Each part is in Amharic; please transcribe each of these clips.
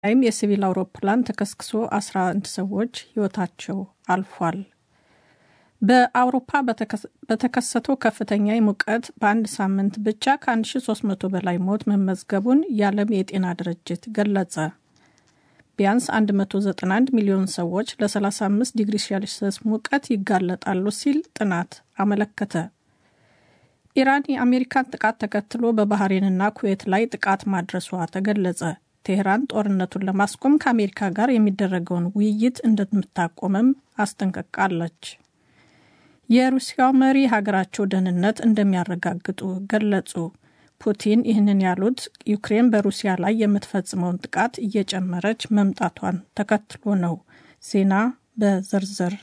ላይም የሲቪል አውሮፕላን ተከስክሶ 11 ሰዎች ሕይወታቸው አልፏል። በአውሮፓ በተከሰተው ከፍተኛ ሙቀት በአንድ ሳምንት ብቻ ከ1300 በላይ ሞት መመዝገቡን የዓለም የጤና ድርጅት ገለጸ። ቢያንስ 191 ሚሊዮን ሰዎች ለ35 ዲግሪ ሴልሲየስ ሙቀት ይጋለጣሉ ሲል ጥናት አመለከተ። ኢራን የአሜሪካን ጥቃት ተከትሎ በባህሬንና ኩዌት ላይ ጥቃት ማድረሷ ተገለጸ። ቴህራን ጦርነቱን ለማስቆም ከአሜሪካ ጋር የሚደረገውን ውይይት እንደምታቆምም አስጠንቅቃለች። የሩሲያው መሪ ሀገራቸው ደህንነት እንደሚያረጋግጡ ገለጹ። ፑቲን ይህንን ያሉት ዩክሬን በሩሲያ ላይ የምትፈጽመውን ጥቃት እየጨመረች መምጣቷን ተከትሎ ነው። ዜና በዝርዝር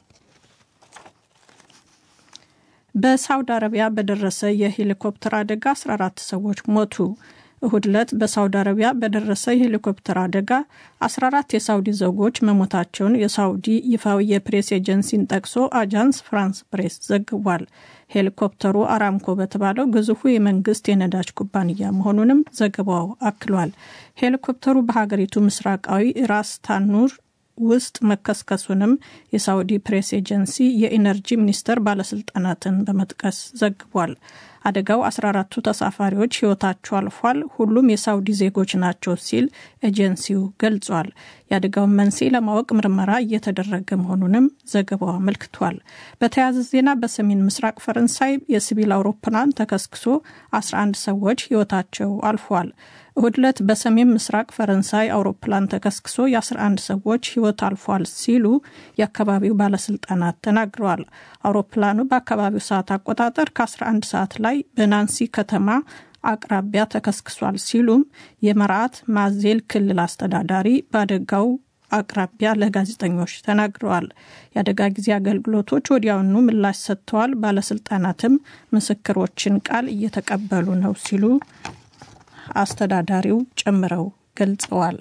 በሳውዲ አረቢያ በደረሰ የሄሊኮፕተር አደጋ 14 ሰዎች ሞቱ። እሁድ ዕለት በሳውዲ አረቢያ በደረሰ የሄሊኮፕተር አደጋ 14 የሳውዲ ዜጎች መሞታቸውን የሳውዲ ይፋዊ የፕሬስ ኤጀንሲን ጠቅሶ አጃንስ ፍራንስ ፕሬስ ዘግቧል። ሄሊኮፕተሩ አራምኮ በተባለው ግዙፉ የመንግስት የነዳጅ ኩባንያ መሆኑንም ዘገባው አክሏል። ሄሊኮፕተሩ በሀገሪቱ ምስራቃዊ ራስ ታኑር ውስጥ መከስከሱንም የሳውዲ ፕሬስ ኤጀንሲ የኢነርጂ ሚኒስቴር ባለስልጣናትን በመጥቀስ ዘግቧል። አደጋው 14ቱ ተሳፋሪዎች ሕይወታቸው አልፏል። ሁሉም የሳውዲ ዜጎች ናቸው ሲል ኤጀንሲው ገልጿል። የአደጋውን መንስኤ ለማወቅ ምርመራ እየተደረገ መሆኑንም ዘገባው አመልክቷል። በተያያዘ ዜና በሰሜን ምስራቅ ፈረንሳይ የሲቪል አውሮፕላን ተከስክሶ 11 ሰዎች ሕይወታቸው አልፏል። እሁድ ዕለት በሰሜን ምስራቅ ፈረንሳይ አውሮፕላን ተከስክሶ የ11 ሰዎች ሕይወት አልፏል ሲሉ የአካባቢው ባለስልጣናት ተናግረዋል። አውሮፕላኑ በአካባቢው ሰዓት አቆጣጠር ከ11 ሰዓት ላይ በናንሲ ከተማ አቅራቢያ ተከስክሷል ሲሉም የመርዓት ማዜል ክልል አስተዳዳሪ በአደጋው አቅራቢያ ለጋዜጠኞች ተናግረዋል። የአደጋ ጊዜ አገልግሎቶች ወዲያውኑ ምላሽ ሰጥተዋል። ባለስልጣናትም ምስክሮችን ቃል እየተቀበሉ ነው ሲሉ አስተዳዳሪው ጨምረው ገልጸዋል።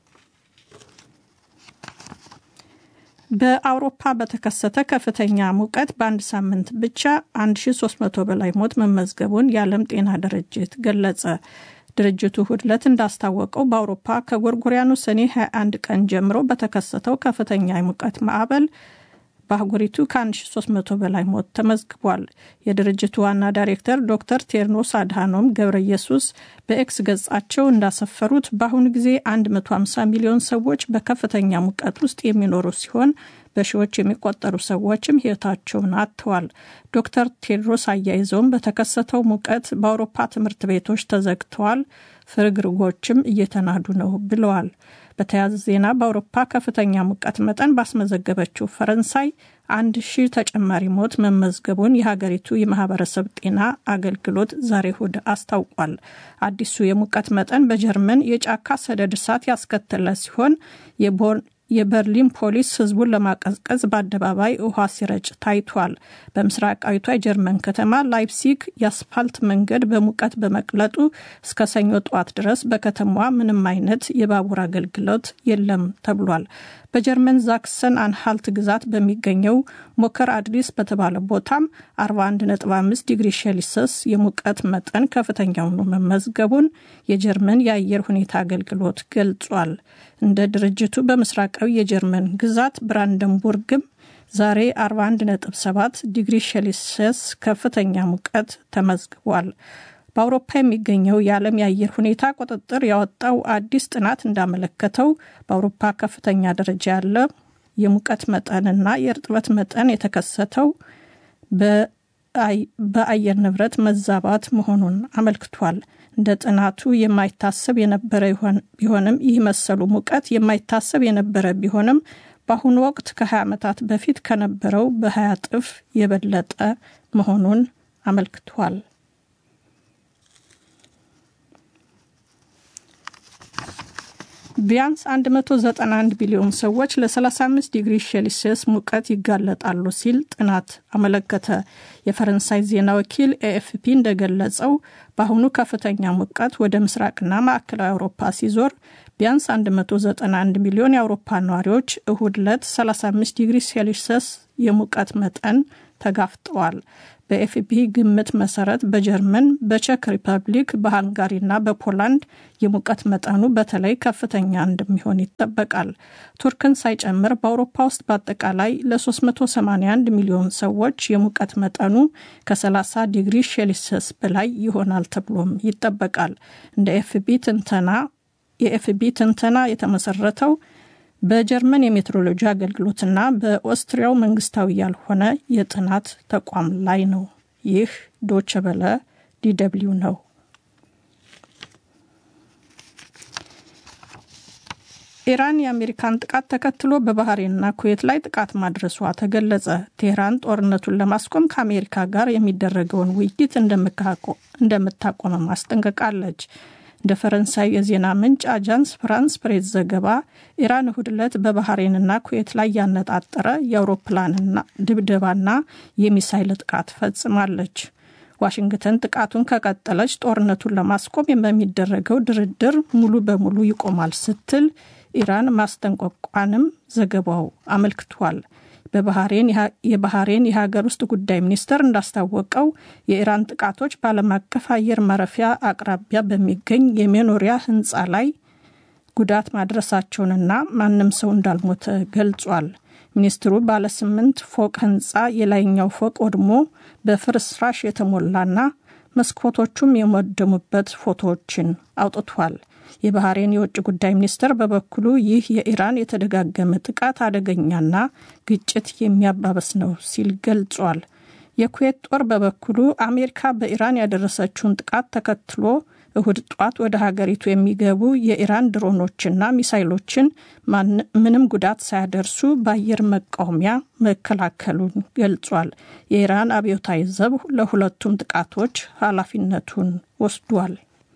በአውሮፓ በተከሰተ ከፍተኛ ሙቀት በአንድ ሳምንት ብቻ 1300 በላይ ሞት መመዝገቡን የዓለም ጤና ድርጅት ገለጸ። ድርጅቱ እሁድ ዕለት እንዳስታወቀው በአውሮፓ ከጎርጎሪያኑ ሰኔ 21 ቀን ጀምሮ በተከሰተው ከፍተኛ የሙቀት ማዕበል በአህጉሪቱ ከ1300 በላይ ሞት ተመዝግቧል። የድርጅቱ ዋና ዳይሬክተር ዶክተር ቴድሮስ አድሃኖም ገብረ ኢየሱስ በኤክስ ገጻቸው እንዳሰፈሩት በአሁኑ ጊዜ 150 ሚሊዮን ሰዎች በከፍተኛ ሙቀት ውስጥ የሚኖሩ ሲሆን በሺዎች የሚቆጠሩ ሰዎችም ሕይወታቸውን አጥተዋል። ዶክተር ቴድሮስ አያይዘውም በተከሰተው ሙቀት በአውሮፓ ትምህርት ቤቶች ተዘግተዋል፣ ፍርግርጎችም እየተናዱ ነው ብለዋል። በተያያዘ ዜና በአውሮፓ ከፍተኛ ሙቀት መጠን ባስመዘገበችው ፈረንሳይ አንድ ሺህ ተጨማሪ ሞት መመዝገቡን የሀገሪቱ የማህበረሰብ ጤና አገልግሎት ዛሬ እሁድ አስታውቋል። አዲሱ የሙቀት መጠን በጀርመን የጫካ ሰደድ እሳት ያስከተለ ሲሆን የበርሊን ፖሊስ ህዝቡን ለማቀዝቀዝ በአደባባይ ውሃ ሲረጭ ታይቷል። በምስራቃዊቷ የጀርመን ከተማ ላይፕሲግ የአስፋልት መንገድ በሙቀት በመቅለጡ እስከ ሰኞ ጠዋት ድረስ በከተማዋ ምንም አይነት የባቡር አገልግሎት የለም ተብሏል። በጀርመን ዛክሰን አንሃልት ግዛት በሚገኘው ሞከር አድሪስ በተባለ ቦታም 41.5 ዲግሪ ሴልሲየስ የሙቀት መጠን ከፍተኛ ሆኖ መመዝገቡን የጀርመን የአየር ሁኔታ አገልግሎት ገልጿል። እንደ ድርጅቱ በምስራቃዊ የጀርመን ግዛት ብራንደንቡርግም ዛሬ 41.7 ዲግሪ ሴልሲየስ ከፍተኛ ሙቀት ተመዝግቧል። በአውሮፓ የሚገኘው የዓለም የአየር ሁኔታ ቁጥጥር ያወጣው አዲስ ጥናት እንዳመለከተው በአውሮፓ ከፍተኛ ደረጃ ያለ የሙቀት መጠንና የእርጥበት መጠን የተከሰተው በአየር ንብረት መዛባት መሆኑን አመልክቷል። እንደ ጥናቱ የማይታሰብ የነበረ ቢሆንም ይህ መሰሉ ሙቀት የማይታሰብ የነበረ ቢሆንም በአሁኑ ወቅት ከ20 ዓመታት በፊት ከነበረው በ20 እጥፍ የበለጠ መሆኑን አመልክቷል። ቢያንስ 191 ቢሊዮን ሰዎች ለ35 ዲግሪ ሴልሲየስ ሙቀት ይጋለጣሉ ሲል ጥናት አመለከተ። የፈረንሳይ ዜና ወኪል ኤኤፍፒ እንደገለጸው በአሁኑ ከፍተኛ ሙቀት ወደ ምስራቅና ማዕከላዊ አውሮፓ ሲዞር ቢያንስ 191 ሚሊዮን የአውሮፓ ነዋሪዎች እሁድ ዕለት 35 ዲግሪ ሴልሲየስ የሙቀት መጠን ተጋፍጠዋል። በኤፍቢ ግምት መሰረት በጀርመን፣ በቼክ ሪፐብሊክ፣ በሃንጋሪና በፖላንድ የሙቀት መጠኑ በተለይ ከፍተኛ እንደሚሆን ይጠበቃል። ቱርክን ሳይጨምር በአውሮፓ ውስጥ በአጠቃላይ ለ381 ሚሊዮን ሰዎች የሙቀት መጠኑ ከ30 ዲግሪ ሴልሲየስ በላይ ይሆናል ተብሎም ይጠበቃል። እንደ ኤፍቢ ትንተና የኤፍቢ ትንተና የተመሰረተው በጀርመን የሜትሮሎጂ አገልግሎትና በኦስትሪያው መንግስታዊ ያልሆነ የጥናት ተቋም ላይ ነው። ይህ ዶቸ በለ ዲደብሊው ነው። ኢራን የአሜሪካን ጥቃት ተከትሎ በባህሬንና ኩዌት ላይ ጥቃት ማድረሷ ተገለጸ። ቴህራን ጦርነቱን ለማስቆም ከአሜሪካ ጋር የሚደረገውን ውይይት እንደምታቆመም አስጠንቅቃለች። እንደ ፈረንሳይ የዜና ምንጭ አጃንስ ፍራንስ ፕሬስ ዘገባ ኢራን እሁድ ዕለት በባህሬንና ኩዌት ላይ ያነጣጠረ የአውሮፕላንና ድብደባና የሚሳይል ጥቃት ፈጽማለች። ዋሽንግተን ጥቃቱን ከቀጠለች ጦርነቱን ለማስቆም በሚደረገው ድርድር ሙሉ በሙሉ ይቆማል ስትል ኢራን ማስጠንቀቋንም ዘገባው አመልክቷል። የባህሬን የሀገር ውስጥ ጉዳይ ሚኒስቴር እንዳስታወቀው የኢራን ጥቃቶች በዓለም አቀፍ አየር ማረፊያ አቅራቢያ በሚገኝ የመኖሪያ ሕንፃ ላይ ጉዳት ማድረሳቸውንና ማንም ሰው እንዳልሞተ ገልጿል። ሚኒስትሩ ባለ ስምንት ፎቅ ሕንፃ የላይኛው ፎቅ ወድሞ በፍርስራሽ የተሞላና መስኮቶቹም የወደሙበት ፎቶዎችን አውጥቷል። የባህሬን የውጭ ጉዳይ ሚኒስትር በበኩሉ ይህ የኢራን የተደጋገመ ጥቃት አደገኛና ግጭት የሚያባበስ ነው ሲል ገልጿል። የኩዌት ጦር በበኩሉ አሜሪካ በኢራን ያደረሰችውን ጥቃት ተከትሎ እሁድ ጧት ወደ ሀገሪቱ የሚገቡ የኢራን ድሮኖችና ሚሳይሎችን ምንም ጉዳት ሳያደርሱ በአየር መቃወሚያ መከላከሉን ገልጿል። የኢራን አብዮታዊ ዘብ ለሁለቱም ጥቃቶች ኃላፊነቱን ወስዷል።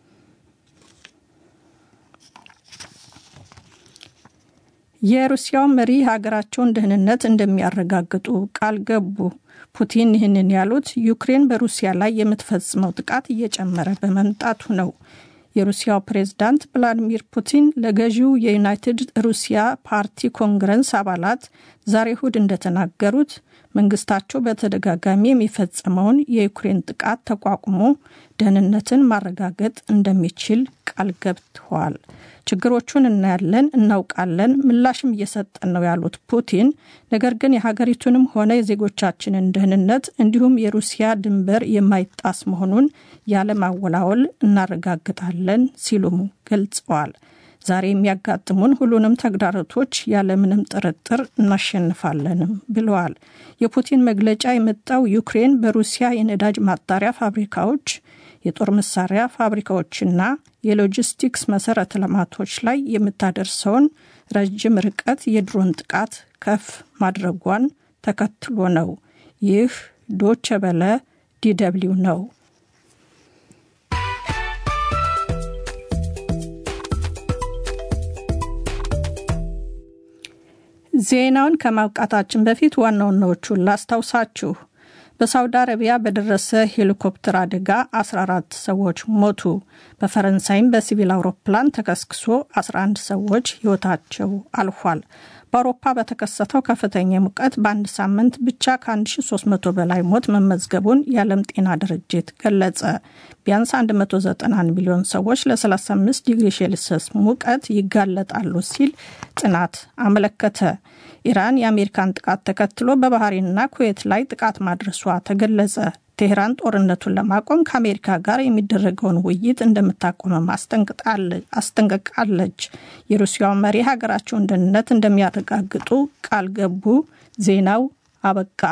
የሩሲያው መሪ ሀገራቸውን ደህንነት እንደሚያረጋግጡ ቃል ገቡ። ፑቲን ይህንን ያሉት ዩክሬን በሩሲያ ላይ የምትፈጽመው ጥቃት እየጨመረ በመምጣቱ ነው። የሩሲያው ፕሬዝዳንት ቭላዲሚር ፑቲን ለገዢው የዩናይትድ ሩሲያ ፓርቲ ኮንግረስ አባላት ዛሬ እሁድ እንደተናገሩት መንግስታቸው በተደጋጋሚ የሚፈጸመውን የዩክሬን ጥቃት ተቋቁሞ ደህንነትን ማረጋገጥ እንደሚችል ቃል ገብተዋል። ችግሮቹን እናያለን፣ እናውቃለን፣ ምላሽም እየሰጠን ነው ያሉት ፑቲን ነገር ግን የሀገሪቱንም ሆነ የዜጎቻችንን ደህንነት እንዲሁም የሩሲያ ድንበር የማይጣስ መሆኑን ያለማወላወል እናረጋግጣለን ሲሉም ገልጸዋል። ዛሬ የሚያጋጥሙን ሁሉንም ተግዳሮቶች ያለምንም ጥርጥር እናሸንፋለንም ብለዋል። የፑቲን መግለጫ የመጣው ዩክሬን በሩሲያ የነዳጅ ማጣሪያ ፋብሪካዎች የጦር መሳሪያ ፋብሪካዎችና የሎጂስቲክስ መሰረተ ልማቶች ላይ የምታደርሰውን ረጅም ርቀት የድሮን ጥቃት ከፍ ማድረጓን ተከትሎ ነው። ይህ ዶቸ በለ ዲደብሊው ነው። ዜናውን ከማብቃታችን በፊት ዋና ዋናዎቹን ላስታውሳችሁ። በሳውዲ አረቢያ በደረሰ ሄሊኮፕተር አደጋ 14 ሰዎች ሞቱ። በፈረንሳይም በሲቪል አውሮፕላን ተከስክሶ 11 ሰዎች ሕይወታቸው አልፏል። በአውሮፓ በተከሰተው ከፍተኛ ሙቀት በአንድ ሳምንት ብቻ ከ1300 በላይ ሞት መመዝገቡን የዓለም ጤና ድርጅት ገለጸ። ቢያንስ 191 ሚሊዮን ሰዎች ለ35 ዲግሪ ሴልሲየስ ሙቀት ይጋለጣሉ ሲል ጥናት አመለከተ። ኢራን የአሜሪካን ጥቃት ተከትሎ በባህሬንና ኩዌት ላይ ጥቃት ማድረሷ ተገለጸ። ቴህራን ጦርነቱን ለማቆም ከአሜሪካ ጋር የሚደረገውን ውይይት እንደምታቆመም አስጠንቅቃለች። የሩሲያው መሪ ሀገራቸውን ደህንነት እንደሚያረጋግጡ ቃል ገቡ። ዜናው አበቃ።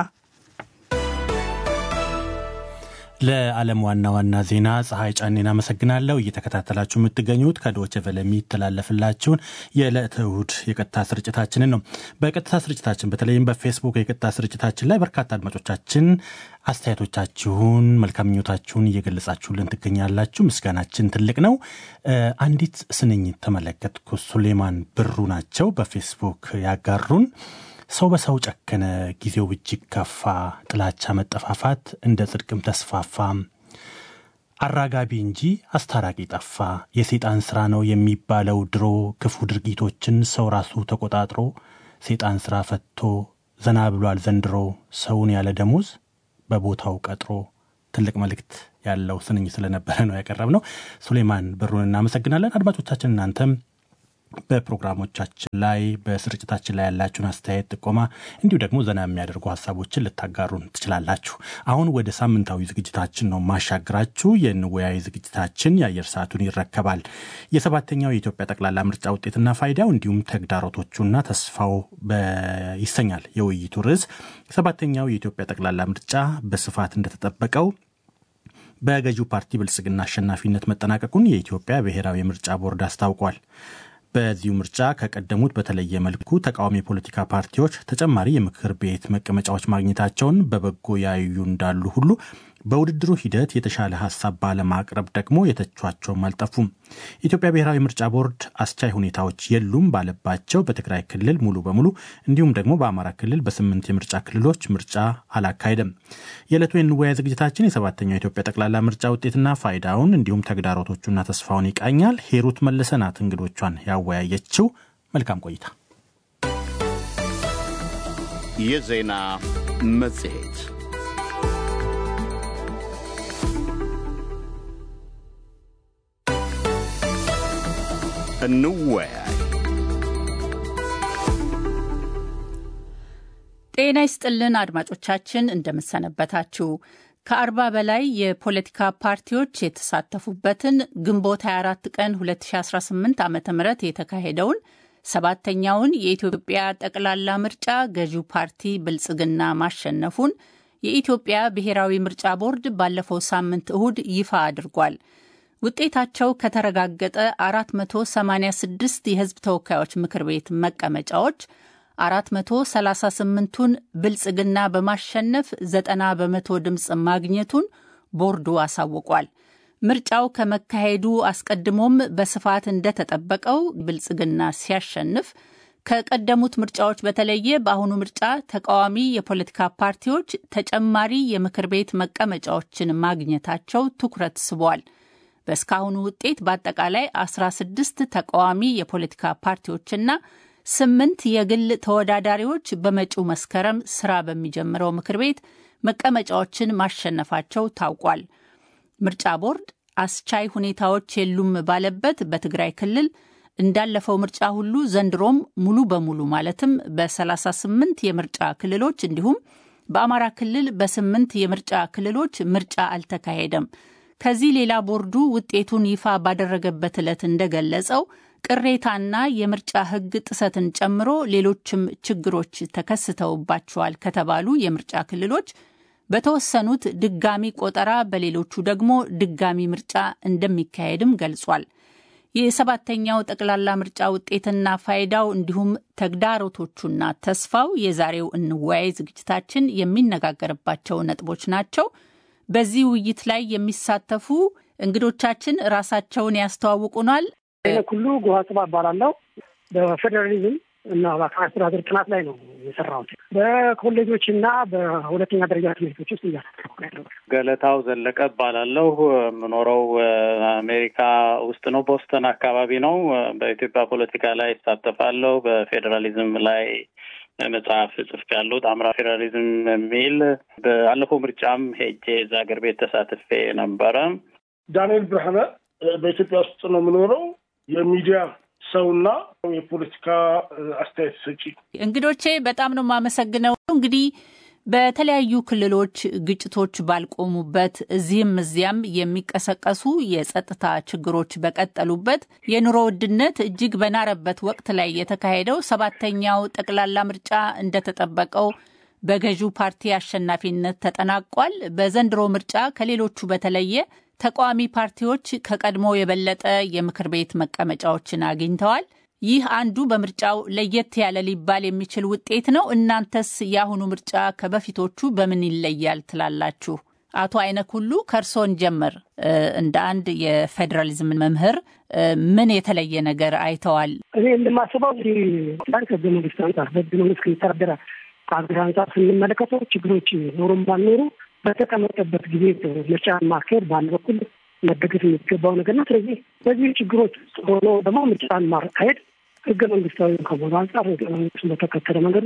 ለዓለም ዋና ዋና ዜና ፀሐይ ጫኔን አመሰግናለሁ። እየተከታተላችሁ የምትገኙት ከዶቼ ቬለ የሚተላለፍላችሁን የዕለተ እሁድ የቀጥታ ስርጭታችንን ነው። በቀጥታ ስርጭታችን በተለይም በፌስቡክ የቀጥታ ስርጭታችን ላይ በርካታ አድማጮቻችን አስተያየቶቻችሁን፣ መልካም ምኞታችሁን እየገለጻችሁልን ትገኛላችሁ። ምስጋናችን ትልቅ ነው። አንዲት ስንኝ ተመለከትኩ። ሱሌማን ብሩ ናቸው በፌስቡክ ያጋሩን ሰው በሰው ጨከነ፣ ጊዜው እጅግ ከፋ፣ ጥላቻ መጠፋፋት እንደ ጽድቅም ተስፋፋ፣ አራጋቢ እንጂ አስታራቂ ጠፋ፣ የሴጣን ሥራ ነው የሚባለው ድሮ፣ ክፉ ድርጊቶችን ሰው ራሱ ተቆጣጥሮ፣ ሴጣን ሥራ ፈቶ ዘና ብሏል ዘንድሮ ሰውን ያለ ደሞዝ በቦታው ቀጥሮ ትልቅ መልእክት ያለው ስንኝ ስለነበረ ነው ያቀረብ ነው። ሱሌማን ብሩን እናመሰግናለን። አድማጮቻችን እናንተም በፕሮግራሞቻችን ላይ በስርጭታችን ላይ ያላችሁን አስተያየት፣ ጥቆማ እንዲሁ ደግሞ ዘና የሚያደርጉ ሀሳቦችን ልታጋሩን ትችላላችሁ። አሁን ወደ ሳምንታዊ ዝግጅታችን ነው ማሻግራችሁ። የንወያይ ዝግጅታችን የአየር ሰዓቱን ይረከባል። የሰባተኛው የኢትዮጵያ ጠቅላላ ምርጫ ውጤትና ፋይዳው እንዲሁም ተግዳሮቶቹና ተስፋው ይሰኛል የውይይቱ ርዕስ። ሰባተኛው የኢትዮጵያ ጠቅላላ ምርጫ በስፋት እንደተጠበቀው በገዢው ፓርቲ ብልጽግና አሸናፊነት መጠናቀቁን የኢትዮጵያ ብሔራዊ ምርጫ ቦርድ አስታውቋል። በዚሁ ምርጫ ከቀደሙት በተለየ መልኩ ተቃዋሚ የፖለቲካ ፓርቲዎች ተጨማሪ የምክር ቤት መቀመጫዎች ማግኘታቸውን በበጎ ያዩ እንዳሉ ሁሉ በውድድሩ ሂደት የተሻለ ሀሳብ ባለማቅረብ ደግሞ የተቿቸውም አልጠፉም። የኢትዮጵያ ብሔራዊ ምርጫ ቦርድ አስቻይ ሁኔታዎች የሉም ባለባቸው በትግራይ ክልል ሙሉ በሙሉ እንዲሁም ደግሞ በአማራ ክልል በስምንት የምርጫ ክልሎች ምርጫ አላካሄደም። የዕለቱ የንወያ ዝግጅታችን የሰባተኛው የኢትዮጵያ ጠቅላላ ምርጫ ውጤትና ፋይዳውን እንዲሁም ተግዳሮቶቹና ተስፋውን ይቃኛል። ሄሩት መለሰ ናት እንግዶቿን ያወያየችው። መልካም ቆይታ። የዜና መጽሔት እንወያይ። ጤና ይስጥልን አድማጮቻችን፣ እንደምሰነበታችሁ። ከአርባ በላይ የፖለቲካ ፓርቲዎች የተሳተፉበትን ግንቦት 24 ቀን 2018 ዓ ም የተካሄደውን ሰባተኛውን የኢትዮጵያ ጠቅላላ ምርጫ ገዢው ፓርቲ ብልጽግና ማሸነፉን የኢትዮጵያ ብሔራዊ ምርጫ ቦርድ ባለፈው ሳምንት እሁድ ይፋ አድርጓል። ውጤታቸው ከተረጋገጠ 486 የሕዝብ ተወካዮች ምክር ቤት መቀመጫዎች 438ቱን ብልጽግና በማሸነፍ 90 በመቶ ድምፅ ማግኘቱን ቦርዱ አሳውቋል። ምርጫው ከመካሄዱ አስቀድሞም በስፋት እንደተጠበቀው ብልጽግና ሲያሸንፍ ከቀደሙት ምርጫዎች በተለየ በአሁኑ ምርጫ ተቃዋሚ የፖለቲካ ፓርቲዎች ተጨማሪ የምክር ቤት መቀመጫዎችን ማግኘታቸው ትኩረት ስቧል። በእስካሁኑ ውጤት በአጠቃላይ 16 ተቃዋሚ የፖለቲካ ፓርቲዎችና ስምንት የግል ተወዳዳሪዎች በመጪው መስከረም ስራ በሚጀምረው ምክር ቤት መቀመጫዎችን ማሸነፋቸው ታውቋል። ምርጫ ቦርድ አስቻይ ሁኔታዎች የሉም ባለበት በትግራይ ክልል እንዳለፈው ምርጫ ሁሉ ዘንድሮም ሙሉ በሙሉ ማለትም በ38 የምርጫ ክልሎች እንዲሁም በአማራ ክልል በስምንት የምርጫ ክልሎች ምርጫ አልተካሄደም። ከዚህ ሌላ ቦርዱ ውጤቱን ይፋ ባደረገበት ዕለት እንደገለጸው ቅሬታና የምርጫ ሕግ ጥሰትን ጨምሮ ሌሎችም ችግሮች ተከስተውባቸዋል ከተባሉ የምርጫ ክልሎች በተወሰኑት ድጋሚ ቆጠራ፣ በሌሎቹ ደግሞ ድጋሚ ምርጫ እንደሚካሄድም ገልጿል። የሰባተኛው ጠቅላላ ምርጫ ውጤትና ፋይዳው እንዲሁም ተግዳሮቶቹና ተስፋው የዛሬው እንወያይ ዝግጅታችን የሚነጋገርባቸው ነጥቦች ናቸው። በዚህ ውይይት ላይ የሚሳተፉ እንግዶቻችን ራሳቸውን ያስተዋውቁናል። ሁሉ ጉሃ ጽባ እባላለሁ። በፌዴራሊዝም እና በአካባቢ አስተዳደር ጥናት ላይ ነው የሰራሁት። በኮሌጆች እና በሁለተኛ ደረጃ ትምህርቶች ውስጥ እያሳተፍኩ ያለው። ገለታው ዘለቀ እባላለሁ። የምኖረው አሜሪካ ውስጥ ነው፣ ቦስተን አካባቢ ነው። በኢትዮጵያ ፖለቲካ ላይ ይሳተፋለሁ። በፌዴራሊዝም ላይ መጽሐፍ ጽፍ ያለው ጣምራ ፌዴራሊዝም የሚል በአለፈው ምርጫም ሄጄ እዛ ሀገር ቤት ተሳትፌ ነበረ። ዳንኤል ብርሃነ በኢትዮጵያ ውስጥ ነው የምኖረው። የሚዲያ ሰውና የፖለቲካ አስተያየት ሰጪ። እንግዶቼ በጣም ነው የማመሰግነው። እንግዲህ በተለያዩ ክልሎች ግጭቶች ባልቆሙበት እዚህም እዚያም የሚቀሰቀሱ የጸጥታ ችግሮች በቀጠሉበት የኑሮ ውድነት እጅግ በናረበት ወቅት ላይ የተካሄደው ሰባተኛው ጠቅላላ ምርጫ እንደተጠበቀው በገዢው ፓርቲ አሸናፊነት ተጠናቋል። በዘንድሮ ምርጫ ከሌሎቹ በተለየ ተቃዋሚ ፓርቲዎች ከቀድሞ የበለጠ የምክር ቤት መቀመጫዎችን አግኝተዋል። ይህ አንዱ በምርጫው ለየት ያለ ሊባል የሚችል ውጤት ነው። እናንተስ የአሁኑ ምርጫ ከበፊቶቹ በምን ይለያል ትላላችሁ? አቶ አይነክ ሁሉ ከእርሶን ጀመር። እንደ አንድ የፌዴራሊዝም መምህር ምን የተለየ ነገር አይተዋል? እኔ እንደማስበው እንግዲህ ከህገ መንግስት አንጻር በህገ መንግስት ከሚተዳደረ ሀገር አንጻር ስንመለከተው ችግሮች ኖሩም ባልኖሩ በተቀመጠበት ጊዜ ምርጫ ማካሄድ በአንድ በኩል መደገፍ የሚገባው ነገር ነው። ስለዚህ በዚህ ችግሮች ውስጥ ሆኖ ደግሞ ምርጫን ማካሄድ ህገ መንግስታዊ ከመሆኑ አንጻር ህገ መንግስቱን በተከተለ መንገድ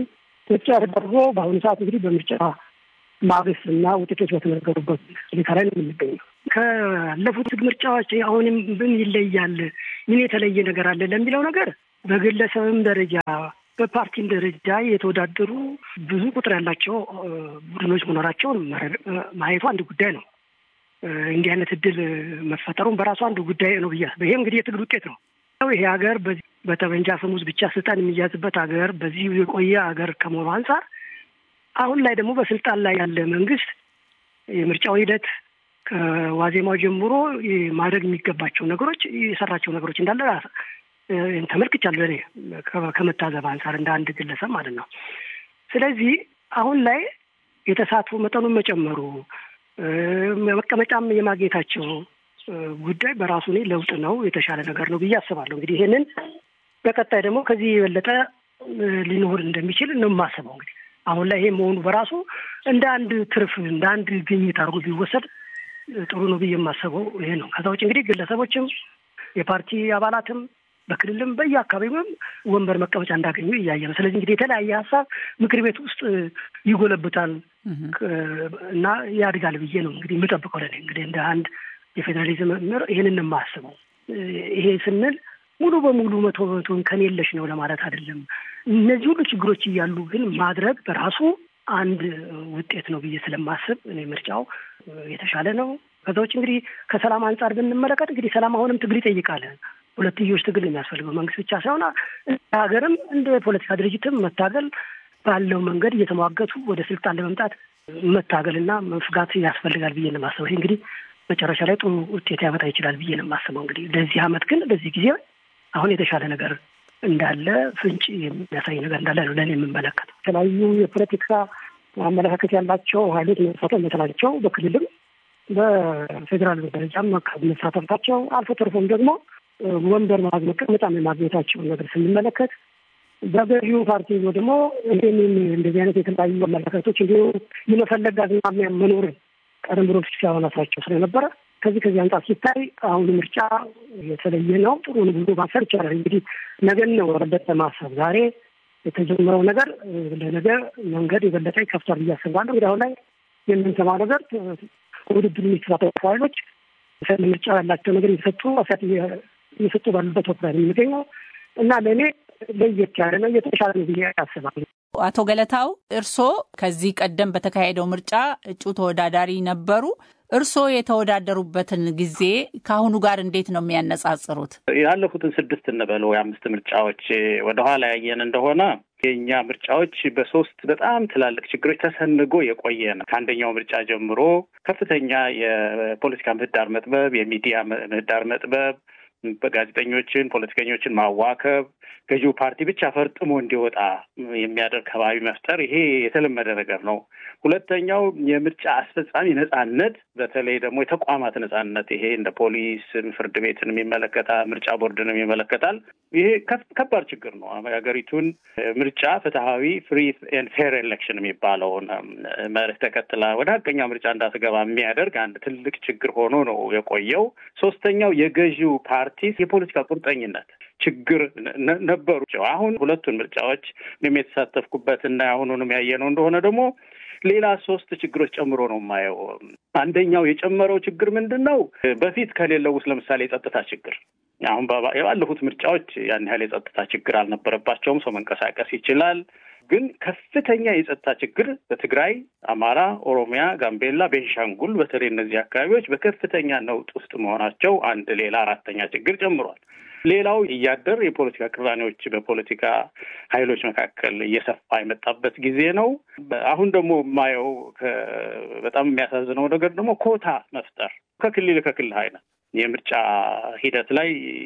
ምርጫ ተደርጎ በአሁኑ ሰዓት እንግዲህ በምርጫ ማግስት እና ውጤቶች በተነገሩበት ሁኔታ ላይ ነው የምንገኘው። ካለፉት ምርጫዎች አሁንም ምን ይለያል፣ ምን የተለየ ነገር አለ ለሚለው ነገር በግለሰብም ደረጃ በፓርቲም ደረጃ የተወዳደሩ ብዙ ቁጥር ያላቸው ቡድኖች መኖራቸውን ማየቱ አንድ ጉዳይ ነው። እንዲህ አይነት እድል መፈጠሩም በራሱ አንዱ ጉዳይ ነው ብያ ይሄ እንግዲህ የትግል ውጤት ነው። ይሄ ሀገር በጠመንጃ አፈሙዝ ብቻ ስልጣን የሚያዝበት ሀገር በዚህ የቆየ ሀገር ከመሆኑ አንጻር አሁን ላይ ደግሞ በስልጣን ላይ ያለ መንግስት የምርጫው ሂደት ከዋዜማው ጀምሮ ማድረግ የሚገባቸው ነገሮች የሰራቸው ነገሮች እንዳለ ተመልክቻለሁ። እኔ ከመታዘብ አንጻር እንደ አንድ ግለሰብ ማለት ነው። ስለዚህ አሁን ላይ የተሳትፎ መጠኑን መጨመሩ መቀመጫም የማግኘታቸው ጉዳይ በራሱ እኔ ለውጥ ነው፣ የተሻለ ነገር ነው ብዬ አስባለሁ። እንግዲህ ይሄንን በቀጣይ ደግሞ ከዚህ የበለጠ ሊኖር እንደሚችል ነው የማስበው። እንግዲህ አሁን ላይ ይሄ መሆኑ በራሱ እንደ አንድ ትርፍ እንደ አንድ ግኝት አድርጎ ቢወሰድ ጥሩ ነው ብዬ የማስበው ይሄ ነው። ከዛ ውጭ እንግዲህ ግለሰቦችም የፓርቲ አባላትም በክልልም በየአካባቢውም ወንበር መቀመጫ እንዳገኙ እያየ ነው። ስለዚህ እንግዲህ የተለያየ ሀሳብ ምክር ቤት ውስጥ ይጎለብታል እና ያድጋል ብዬ ነው እንግዲህ የምጠብቀው። ለእኔ እንግዲህ እንደ አንድ የፌዴራሊዝም መምህር ይህንን የማስበው ይሄ ስንል ሙሉ በሙሉ መቶ በመቶን ከኔ የለሽ ነው ለማለት አይደለም። እነዚህ ሁሉ ችግሮች እያሉ ግን ማድረግ በራሱ አንድ ውጤት ነው ብዬ ስለማስብ እኔ ምርጫው የተሻለ ነው። ከዛ ውጭ እንግዲህ ከሰላም አንጻር ብንመለከት እንግዲህ ሰላም አሁንም ትግል ይጠይቃል። ሁለትዮሽ ትግል የሚያስፈልገው መንግስት ብቻ ሳይሆን ሀገርም እንደ ፖለቲካ ድርጅትም መታገል ባለው መንገድ እየተሟገቱ ወደ ስልጣን ለመምጣት መታገልና መፍጋት ያስፈልጋል ብዬ ነው የማስበው። ይህ እንግዲህ መጨረሻ ላይ ጥሩ ውጤት ያመጣ ይችላል ብዬ ነው የማስበው። እንግዲህ ለዚህ አመት ግን በዚህ ጊዜ አሁን የተሻለ ነገር እንዳለ ፍንጭ የሚያሳይ ነገር እንዳለ ነው ለእኔ የምመለከተው። የተለያዩ የፖለቲካ አመለካከት ያላቸው ሀይሎች መሳተፍ መቻላቸው በክልልም በፌዴራል ደረጃም መሳተፍታቸው አልፎ ተርፎም ደግሞ ወንበር ማግኘት መቀመጫም የማግኘታቸውን ነገር ስንመለከት በገዢው ፓርቲ ደግሞ ይህንን እንደዚህ አይነት የተለያዩ አመለካከቶች እንዲሁ የመፈለግ አዝማሚያ መኖርን ቀደም ብሎ ሲያወናሳቸው ስለነበረ ከዚህ ከዚህ አንጻር ሲታይ አሁን ምርጫ የተለየ ነው። ጥሩ ነው ብሎ ማሰብ ይቻላል። እንግዲህ ነገን ነው የበለጠ ማሰብ ዛሬ የተጀመረው ነገር ለነገ መንገድ የበለጠ ይከፍቷል ብዬ አስባለሁ። እንግዲህ አሁን ላይ የምንሰማው ነገር ውድድር የሚከታተሉ ኃይሎች ምርጫ ያላቸው ነገር እየሰጡ አሳት እየሰጡ ባሉበት ወቅት ላይ የሚገኘው እና ለእኔ ለየት ያለ ነው የተሻለ ነው ብዬ ያስባለሁ። አቶ ገለታው እርስዎ ከዚህ ቀደም በተካሄደው ምርጫ እጩ ተወዳዳሪ ነበሩ። እርስዎ የተወዳደሩበትን ጊዜ ከአሁኑ ጋር እንዴት ነው የሚያነጻጽሩት? ያለፉትን ስድስት እንበል ወይ አምስት ምርጫዎች ወደኋላ ያየን እንደሆነ የእኛ ምርጫዎች በሶስት በጣም ትላልቅ ችግሮች ተሰንጎ የቆየ ነው። ከአንደኛው ምርጫ ጀምሮ ከፍተኛ የፖለቲካ ምህዳር መጥበብ፣ የሚዲያ ምህዳር መጥበብ በጋዜጠኞችን፣ ፖለቲከኞችን ማዋከብ፣ ገዢው ፓርቲ ብቻ ፈርጥሞ እንዲወጣ የሚያደርግ ከባቢ መፍጠር፣ ይሄ የተለመደ ነገር ነው። ሁለተኛው የምርጫ አስፈጻሚ ነጻነት፣ በተለይ ደግሞ የተቋማት ነጻነት፣ ይሄ እንደ ፖሊስ፣ ፍርድ ቤትንም ይመለከታል፣ ምርጫ ቦርድንም ይመለከታል። ይሄ ከባድ ችግር ነው። ሀገሪቱን ምርጫ ፍትሐዊ ፍሪ ኤንድ ፌር ኤሌክሽን የሚባለውን መርህ ተከትላ ወደ ሀቀኛ ምርጫ እንዳትገባ የሚያደርግ አንድ ትልቅ ችግር ሆኖ ነው የቆየው። ሶስተኛው የገዢው ፓርቲ የፖለቲካ ቁርጠኝነት ችግር ነበሩ። አሁን ሁለቱን ምርጫዎች እኔም የተሳተፍኩበት እና አሁኑንም ያየነው እንደሆነ ደግሞ ሌላ ሶስት ችግሮች ጨምሮ ነው የማየው። አንደኛው የጨመረው ችግር ምንድን ነው? በፊት ከሌለው ውስጥ ለምሳሌ የጸጥታ ችግር አሁን የባለፉት ምርጫዎች ያን ያህል የጸጥታ ችግር አልነበረባቸውም። ሰው መንቀሳቀስ ይችላል። ግን ከፍተኛ የጸጥታ ችግር በትግራይ፣ አማራ፣ ኦሮሚያ፣ ጋምቤላ፣ ቤንሻንጉል በተለይ እነዚህ አካባቢዎች በከፍተኛ ነውጥ ውስጥ መሆናቸው አንድ ሌላ አራተኛ ችግር ጨምሯል። ሌላው እያደር የፖለቲካ ቅራኔዎች በፖለቲካ ኃይሎች መካከል እየሰፋ የመጣበት ጊዜ ነው። አሁን ደግሞ የማየው በጣም የሚያሳዝነው ነገር ደግሞ ኮታ መፍጠር ከክልል ከክልል አይነት የምርጫ ሂደት ላይ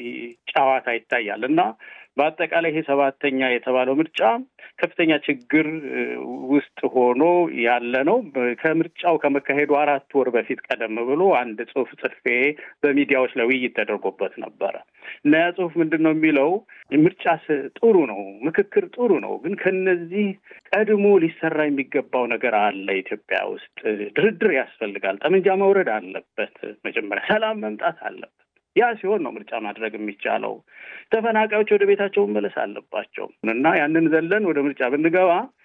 ጨዋታ ይታያል እና በአጠቃላይ ይሄ ሰባተኛ የተባለው ምርጫ ከፍተኛ ችግር ውስጥ ሆኖ ያለ ነው። ከምርጫው ከመካሄዱ አራት ወር በፊት ቀደም ብሎ አንድ ጽሑፍ ጽፌ በሚዲያዎች ላይ ውይይት ተደርጎበት ነበረ እና ያ ጽሑፍ ምንድን ነው የሚለው ምርጫ ጥሩ ነው፣ ምክክር ጥሩ ነው፣ ግን ከነዚህ ቀድሞ ሊሰራ የሚገባው ነገር አለ። ኢትዮጵያ ውስጥ ድርድር ያስፈልጋል። ጠመንጃ መውረድ አለበት። መጀመሪያ ሰላም መምጣት አለበት። ያ ሲሆን ነው ምርጫ ማድረግ የሚቻለው። ተፈናቃዮች ወደ ቤታቸው መመለስ አለባቸው እና ያንን ዘለን ወደ ምርጫ ብንገባ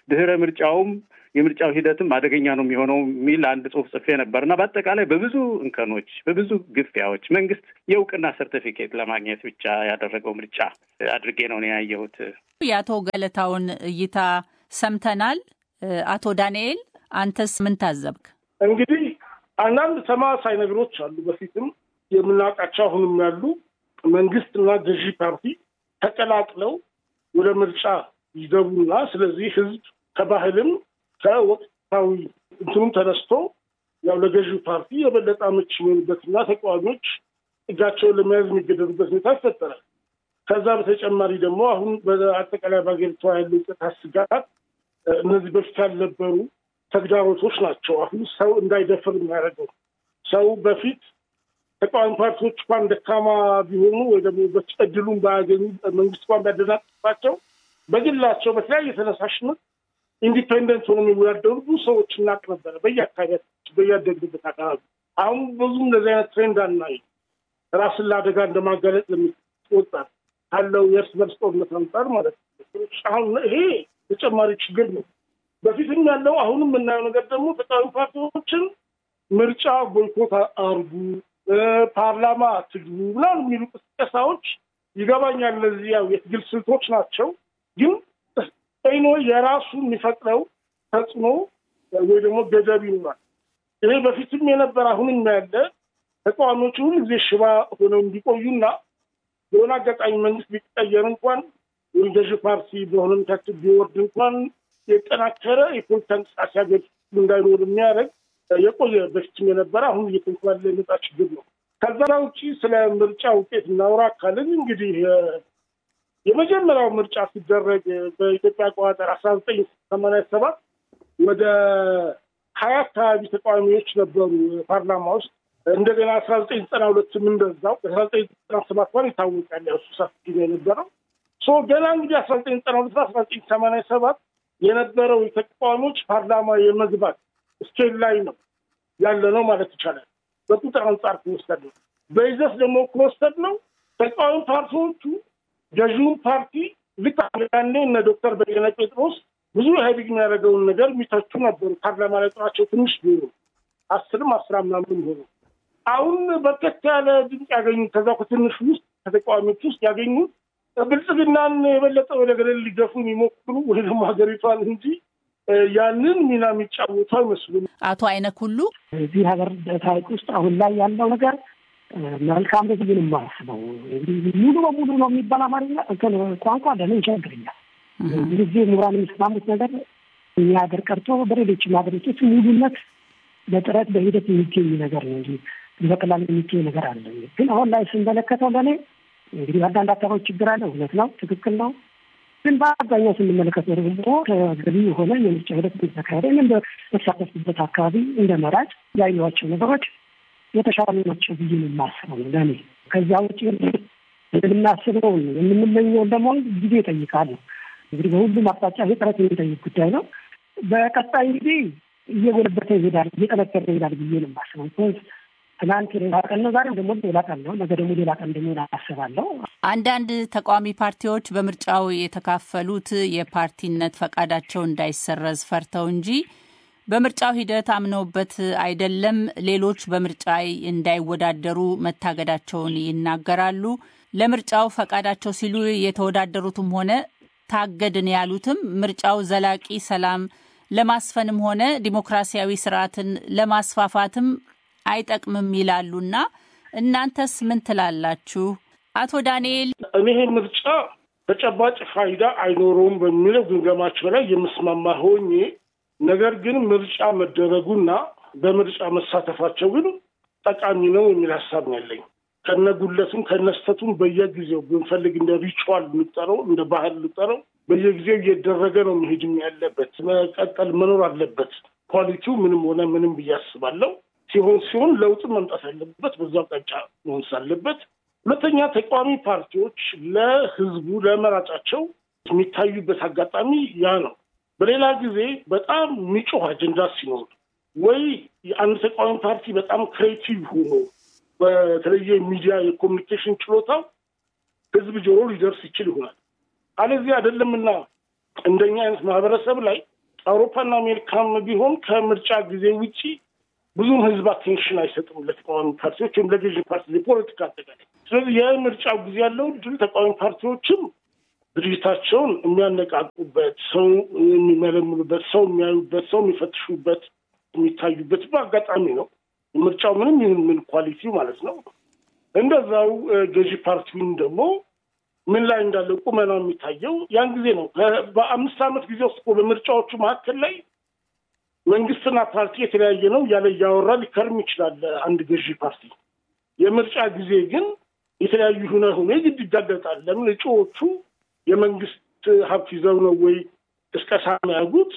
ድህረ ምርጫውም የምርጫው ሂደትም አደገኛ ነው የሚሆነው የሚል አንድ ጽሑፍ ጽፌ ነበር እና በአጠቃላይ በብዙ እንከኖች፣ በብዙ ግፊያዎች መንግስት የእውቅና ሰርቲፊኬት ለማግኘት ብቻ ያደረገው ምርጫ አድርጌ ነው ያየሁት። የአቶ ገለታውን እይታ ሰምተናል። አቶ ዳንኤል አንተስ ምን ታዘብክ? እንግዲህ አንዳንድ ተመሳሳይ ነገሮች አሉ። በፊትም የምናውቃቸው አሁንም ያሉ መንግስትና ገዢ ፓርቲ ተቀላቅለው ወደ ምርጫ ይገቡና ስለዚህ ህዝብ ከባህልም ከወቅታዊ እንትኑም ተነስቶ ያው ለገዢው ፓርቲ የበለጠ አመች የሚሆኑበትና ተቃዋሚዎች እጃቸውን ለመያዝ የሚገደዱበት ሁኔታ ይፈጠራል። ከዛ በተጨማሪ ደግሞ አሁን በአጠቃላይ በሀገሪቷ ያለው የጸጥታ ስጋት እነዚህ በፊት ያልነበሩ ተግዳሮቶች ናቸው። አሁን ሰው እንዳይደፍር የሚያደርገው ሰው በፊት ተቃዋሚ ፓርቲዎች እንኳን ደካማ ቢሆኑ ወይ ደግሞ እድሉን ባያገኙ መንግስት እንኳን ቢያደናቅፋቸው በግላቸው በተለያየ ተነሳሽነት ኢንዲፔንደንት ሆኖ የሚወዳደሩ ብዙ ሰዎች እናቅ ነበረ በየአካባቢያችን በያደግንበት አካባቢ። አሁን ብዙ እንደዚህ አይነት ትሬንድ አናይ። ራስን ለአደጋ እንደማጋለጥ ለሚወጣ ካለው የእርስ በርስ ጦርነት አንጻር ማለት ነው። አሁን ይሄ ተጨማሪ ችግር ነው። በፊትም ያለው አሁንም የምናየው ነገር ደግሞ ተቃዋሚ ፓርቲዎችን ምርጫ ቦይኮት አርጉ፣ ፓርላማ ትግቡ ምናምን የሚሉ ቅስቀሳዎች ይገባኛል። እነዚህ ያው የትግል ስልቶች ናቸው። ግን ይኖ የራሱ የሚፈጥረው ተጽዕኖ ወይ ደግሞ ገደብ ይኖራል። ይሄ በፊትም የነበረ አሁንም ያለ ተቃዋሚዎቹ ሁሉ ጊዜ ሽባ ሆነው እንዲቆዩና የሆነ አጋጣሚ መንግስት ቢቀየር እንኳን ወይም ገዢ ፓርቲ በሆነ ምክክል ቢወርድ እንኳን የጠናከረ የፖለቲካ እንቅስቃሴ ሀገር እንዳይኖር የሚያደርግ የቆየ በፊትም የነበረ አሁን እየተንኳለ የመጣ ችግር ነው። ከዛ ውጭ ስለ ምርጫ ውጤት እናውራ ካልን እንግዲህ የመጀመሪያው ምርጫ ሲደረግ በኢትዮጵያ አቆጣጠር አስራ ዘጠኝ ሰማንያ ሰባት ወደ ሀያ አካባቢ ተቃዋሚዎች ነበሩ ፓርላማ ውስጥ። እንደገና አስራ ዘጠኝ ዘጠና ሁለትም እንደዛው አስራ ዘጠኝ ዘጠና ሰባት እንኳን ይታወቃል እሱ ሰፊ ጊዜ የነበረው ሶ ገና እንግዲህ አስራ ዘጠኝ ዘጠና ሁለት አስራ ዘጠኝ ሰማንያ ሰባት የነበረው የተቃዋሚዎች ፓርላማ የመግባት ስኬል ላይ ነው ያለ ነው ማለት ይቻላል። በቁጥር አንጻር ከወሰድ ነው። በይዘት ደግሞ ከወሰድ ነው ተቃዋሚ ፓርቲዎቹ ገዢውን ፓርቲ ልክ ያኔ እነ ዶክተር በየነ ጴጥሮስ ብዙ ኢህአዴግ የሚያደርገውን ነገር የሚተቹ ነበሩ። ፓርላማ ላይ ቁጥራቸው ትንሽ ቢሆኑ አስርም አስራ ምናምን ሆኑ። አሁን በርከት ያለ ድምፅ ያገኙ ከዛ ከትንሹ ውስጥ ከተቃዋሚዎች ውስጥ ያገኙት ብልጽግናን የበለጠ ወደ ገደል ሊገፉ የሚሞክሩ ወይ ደግሞ ሀገሪቷን እንጂ ያንን ሚና የሚጫወቱ አይመስሉም። አቶ አይነክ ሁሉ እዚህ ሀገር ታሪክ ውስጥ አሁን ላይ ያለው ነገር መልካም ነው ብዬ ነው የማስበው። እንግዲህ ሙሉ በሙሉ ነው የሚባል አማርኛ ቋንቋ ለእኔ ይቸግረኛል። ብዙ ጊዜ ምሁራን የሚስማሙት ነገር እኛ ሀገር ቀርቶ በሌሎችም ሀገሮች ሙሉነት በጥረት በሂደት የሚገኝ ነገር ነው እንጂ በቀላል የሚገኝ ነገር አለ። ግን አሁን ላይ ስንመለከተው ለእኔ እንግዲህ አንዳንድ አካባቢ ችግር አለ። እውነት ነው፣ ትክክል ነው። ግን በአብዛኛው ስንመለከተው ደግሞ ተገቢ የሆነ የምርጫ ሂደት ተካሄደ። እኔም በተሳተፍኩበት አካባቢ እንደ መራጭ ያየኋቸው ነገሮች የተሻሉ ናቸው ብዬ ነው የማስበው ነው ለእኔ። ከዚያ ውጭ የምናስበውን የምንመኘውን ደግሞ ጊዜ ይጠይቃል ነው እንግዲህ በሁሉም አቅጣጫ ይሄ ጥረት የሚጠይቅ ጉዳይ ነው። በቀጣይ እንግዲህ እየጎለበተ ይሄዳል፣ እየጠነከረ ይሄዳል ብዬ ነው የማስበው። ትናንት ሌላ ቀን ነው፣ ዛሬም ደግሞ ሌላ ቀን ነው፣ ነገ ደግሞ ሌላ ቀን እንደሚሆን አስባለሁ። አንዳንድ ተቃዋሚ ፓርቲዎች በምርጫው የተካፈሉት የፓርቲነት ፈቃዳቸው እንዳይሰረዝ ፈርተው እንጂ በምርጫው ሂደት አምነውበት አይደለም። ሌሎች በምርጫ እንዳይወዳደሩ መታገዳቸውን ይናገራሉ። ለምርጫው ፈቃዳቸው ሲሉ የተወዳደሩትም ሆነ ታገድን ያሉትም ምርጫው ዘላቂ ሰላም ለማስፈንም ሆነ ዲሞክራሲያዊ ስርዓትን ለማስፋፋትም አይጠቅምም ይላሉና እናንተስ ምን ትላላችሁ? አቶ ዳንኤል እኔ ይሄ ምርጫ ተጨባጭ ፋይዳ አይኖረውም በሚለው ግምገማቸው ላይ የምስማማ ሆኜ ነገር ግን ምርጫ መደረጉና በምርጫ መሳተፋቸው ግን ጠቃሚ ነው የሚል ሀሳብ ነው ያለኝ። ከነጉለቱም ከነስተቱም በየጊዜው ብንፈልግ እንደ ሪቹዋል እንጠረው እንደ ባህል እንጠረው በየጊዜው እየደረገ ነው መሄድም ያለበት መቀጠል መኖር አለበት። ኳሊቲው ምንም ሆነ ምንም ብዬ አስባለሁ። ሲሆን ሲሆን ለውጥ መምጣት ያለበት በዛ አቅጣጫ መሆን ሳለበት፣ ሁለተኛ ተቃዋሚ ፓርቲዎች ለህዝቡ ለመራጫቸው የሚታዩበት አጋጣሚ ያ ነው። በሌላ ጊዜ በጣም የሚጮህ አጀንዳ ሲኖር ወይ የአንድ ተቃዋሚ ፓርቲ በጣም ክሬቲቭ ሆኖ በተለየ ሚዲያ የኮሚኒኬሽን ችሎታው ህዝብ ጆሮ ሊደርስ ይችል ይሆናል። አለዚህ አይደለምና እንደኛ አይነት ማህበረሰብ ላይ አውሮፓና አሜሪካም ቢሆን ከምርጫ ጊዜ ውጪ ብዙም ህዝብ አቴንሽን አይሰጥም ለተቃዋሚ ፓርቲዎች ወይም ለገዢ ፓርቲ የፖለቲካ አጠቃላይ። ስለዚህ የምርጫው ጊዜ ያለው ድል ተቃዋሚ ፓርቲዎችም ድርጅታቸውን የሚያነቃቁበት፣ ሰው የሚመለምሉበት፣ ሰው የሚያዩበት፣ ሰው የሚፈትሹበት፣ የሚታዩበት በአጋጣሚ ነው። ምርጫው ምንም ይሁን ምን ኳሊቲው ማለት ነው። እንደዛው ገዢ ፓርቲውን ደግሞ ምን ላይ እንዳለ ቁመናው የሚታየው ያን ጊዜ ነው። በአምስት ዓመት ጊዜ ውስጥ በምርጫዎቹ መካከል ላይ መንግስትና ፓርቲ የተለያየ ነው እያለ እያወራ ሊከርም ይችላል አንድ ገዢ ፓርቲ። የምርጫ ጊዜ ግን የተለያዩ ሁነ ሁኔ ግድ ይጋለጣል። ለምን እጩዎቹ የመንግስት ሀብት ይዘው ነው ወይ ቅስቀሳ የሚያደርጉት?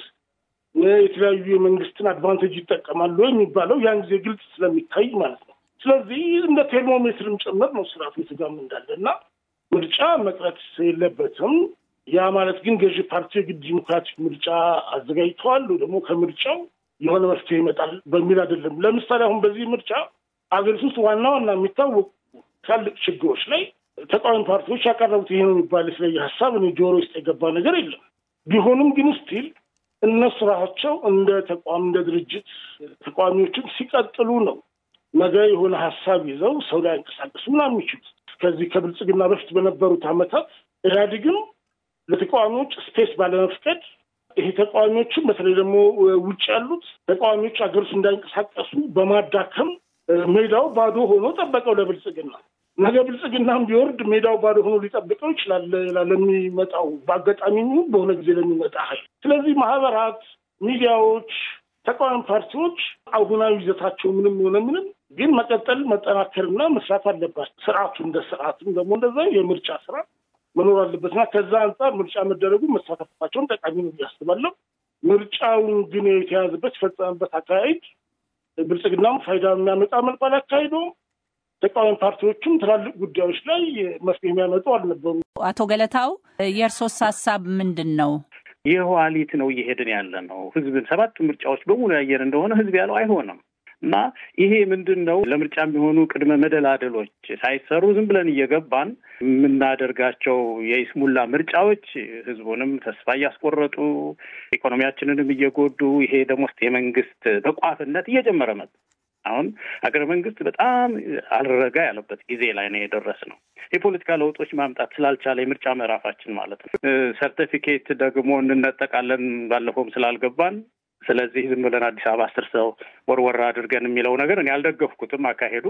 የተለያዩ የመንግስትን አድቫንቴጅ ይጠቀማሉ የሚባለው ያን ጊዜ ግልጽ ስለሚታይ ማለት ነው። ስለዚህ እንደ ቴርሞሜትርም ጭምር ነው ስርዓቱ የተጋም እንዳለ እና ምርጫ መቅረት የለበትም። ያ ማለት ግን ገዢ ፓርቲ የግድ ዲሞክራቲክ ምርጫ አዘጋጅተዋል ደግሞ ከምርጫው የሆነ መፍትሄ ይመጣል በሚል አይደለም። ለምሳሌ አሁን በዚህ ምርጫ አገሪቱ ውስጥ ዋና ዋና የሚታወቁ ትላልቅ ችግሮች ላይ ተቃዋሚ ፓርቲዎች ያቀረቡት ይሄ ነው የሚባል የተለየ ሀሳብ እኔ ጆሮ ውስጥ የገባ ነገር የለም። ቢሆንም ግን ስቲል እነሱ ራሳቸው እንደ ተቋም እንደ ድርጅት ተቃዋሚዎችን ሲቀጥሉ ነው ነገ የሆነ ሀሳብ ይዘው ሰው ላይ አንቀሳቀሱ ምናምን የሚችሉት። ከዚህ ከብልጽግና በፊት በነበሩት ዓመታት ኢህአዴግም ለተቃዋሚዎች ስፔስ ባለመፍቀድ ይሄ ተቃዋሚዎችም በተለይ ደግሞ ውጭ ያሉት ተቃዋሚዎች ሀገር ውስጥ እንዳይንቀሳቀሱ በማዳከም ሜዳው ባዶ ሆኖ ጠበቀው ለብልጽግና። ነገ ብልጽግናም ቢወርድ ሜዳው ባዶ ሆኖ ሊጠብቀው ይችላል ለሚመጣው በአጋጣሚ በሆነ ጊዜ ለሚመጣ ኃይል። ስለዚህ ማህበራት፣ ሚዲያዎች፣ ተቃዋሚ ፓርቲዎች አሁናዊ ይዘታቸው ምንም ሆነ ምንም ግን መቀጠል መጠናከርና መስራት አለባቸው። ስርዓቱ እንደ ስርዓትም ደግሞ እንደዛ የምርጫ ስርዓት መኖር አለበትና ከዛ አንጻር ምርጫ መደረጉ መሳተፋቸውን ጠቃሚ ነው እያስባለሁ። ምርጫውን ግን የተያዘበት የፈጸመበት አካሄድ ብልጽግናም ፋይዳ የሚያመጣ መልኩ አላካሄደውም። ተቃዋሚ ፓርቲዎችም ትላልቅ ጉዳዮች ላይ መፍትሄ የሚያመጡ አልነበሩ። አቶ ገለታው የእርሶስ ሀሳብ ምንድን ነው? የኋሊት ነው እየሄድን ያለ ነው። ህዝብን ሰባት ምርጫዎች በሙሉ ያየን እንደሆነ ህዝብ ያለው አይሆንም እና ይሄ ምንድን ነው ለምርጫ የሚሆኑ ቅድመ መደላደሎች ሳይሰሩ ዝም ብለን እየገባን የምናደርጋቸው የይስሙላ ምርጫዎች ህዝቡንም ተስፋ እያስቆረጡ ኢኮኖሚያችንንም እየጎዱ ይሄ ደግሞ የመንግስት ተቋፍነት እየጨመረ መጣ። አሁን ሀገረ መንግስት በጣም አልረጋ ያለበት ጊዜ ላይ ነው የደረስ ነው። የፖለቲካ ለውጦች ማምጣት ስላልቻለ የምርጫ ምዕራፋችን ማለት ነው። ሰርቲፊኬት ደግሞ እንነጠቃለን ባለፈውም ስላልገባን ስለዚህ ዝም ብለን አዲስ አበባ አስር ሰው ወርወራ አድርገን የሚለው ነገር እኔ አልደገፍኩትም። አካሄዱ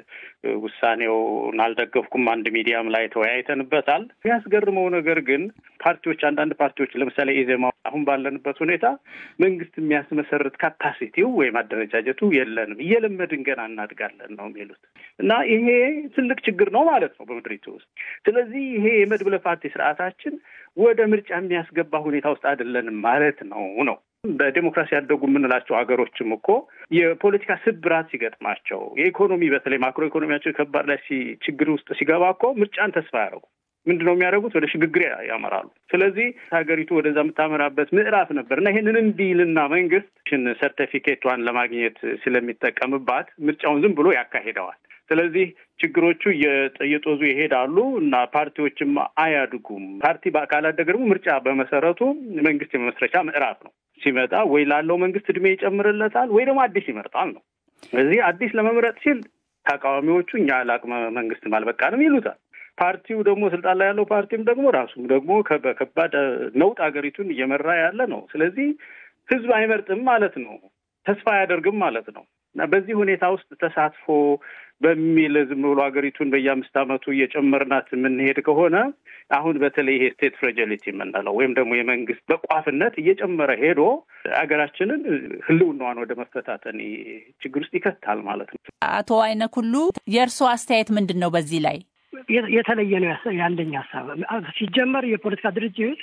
ውሳኔውን አልደገፍኩም። አንድ ሚዲያም ላይ ተወያይተንበታል። የሚያስገርመው ነገር ግን ፓርቲዎች አንዳንድ ፓርቲዎች ለምሳሌ ኢዜማ አሁን ባለንበት ሁኔታ መንግስት የሚያስመሰርት ካፓሲቲው ወይም አደረጃጀቱ የለንም፣ እየለመድን ገና እናድጋለን ነው የሚሉት እና ይሄ ትልቅ ችግር ነው ማለት ነው በምድሪቱ ውስጥ። ስለዚህ ይሄ የመድብለ ፓርቲ ስርዓታችን ወደ ምርጫ የሚያስገባ ሁኔታ ውስጥ አይደለንም ማለት ነው ነው በዴሞክራሲ ያደጉ የምንላቸው ሀገሮችም እኮ የፖለቲካ ስብራት ሲገጥማቸው የኢኮኖሚ በተለይ ማክሮ ኢኮኖሚያቸው ከባድ ላይ ችግር ውስጥ ሲገባ እኮ ምርጫን ተስፋ ያደረጉ ምንድን ነው የሚያደርጉት? ወደ ሽግግር ያመራሉ። ስለዚህ ሀገሪቱ ወደዛ የምታመራበት ምዕራፍ ነበር እና ይህንን እንዲልና መንግስት ሽን ሰርተፊኬቷን ለማግኘት ስለሚጠቀምባት ምርጫውን ዝም ብሎ ያካሂደዋል። ስለዚህ ችግሮቹ እየጦዙ ይሄዳሉ እና ፓርቲዎችም አያድጉም። ፓርቲ ካላደገ ደግሞ ምርጫ በመሰረቱ መንግስት የመመስረቻ ምዕራፍ ነው። ሲመጣ ወይ ላለው መንግስት እድሜ ይጨምርለታል ወይ ደግሞ አዲስ ይመርጣል ነው። ስለዚህ አዲስ ለመምረጥ ሲል ተቃዋሚዎቹ እኛ ለአቅመ መንግስትም አልበቃንም ይሉታል። ፓርቲው ደግሞ ስልጣን ላይ ያለው ፓርቲም ደግሞ ራሱም ደግሞ በከባድ ነውጥ ሀገሪቱን እየመራ ያለ ነው። ስለዚህ ህዝብ አይመርጥም ማለት ነው፣ ተስፋ አያደርግም ማለት ነው እና በዚህ ሁኔታ ውስጥ ተሳትፎ በሚል ዝም ብሎ ሀገሪቱን በየአምስት ዓመቱ እየጨመርናት የምንሄድ ከሆነ አሁን በተለይ ይሄ ስቴት ፍሬጂሊቲ የምንለው ወይም ደግሞ የመንግስት በቋፍነት እየጨመረ ሄዶ ሀገራችንን ህልውናዋን ወደ መፈታተን ችግር ውስጥ ይከታል ማለት ነው። አቶ አይነ ኩሉ የእርስዎ አስተያየት ምንድን ነው በዚህ ላይ? የተለየ ነው ያለኝ ሀሳብ። ሲጀመር የፖለቲካ ድርጅት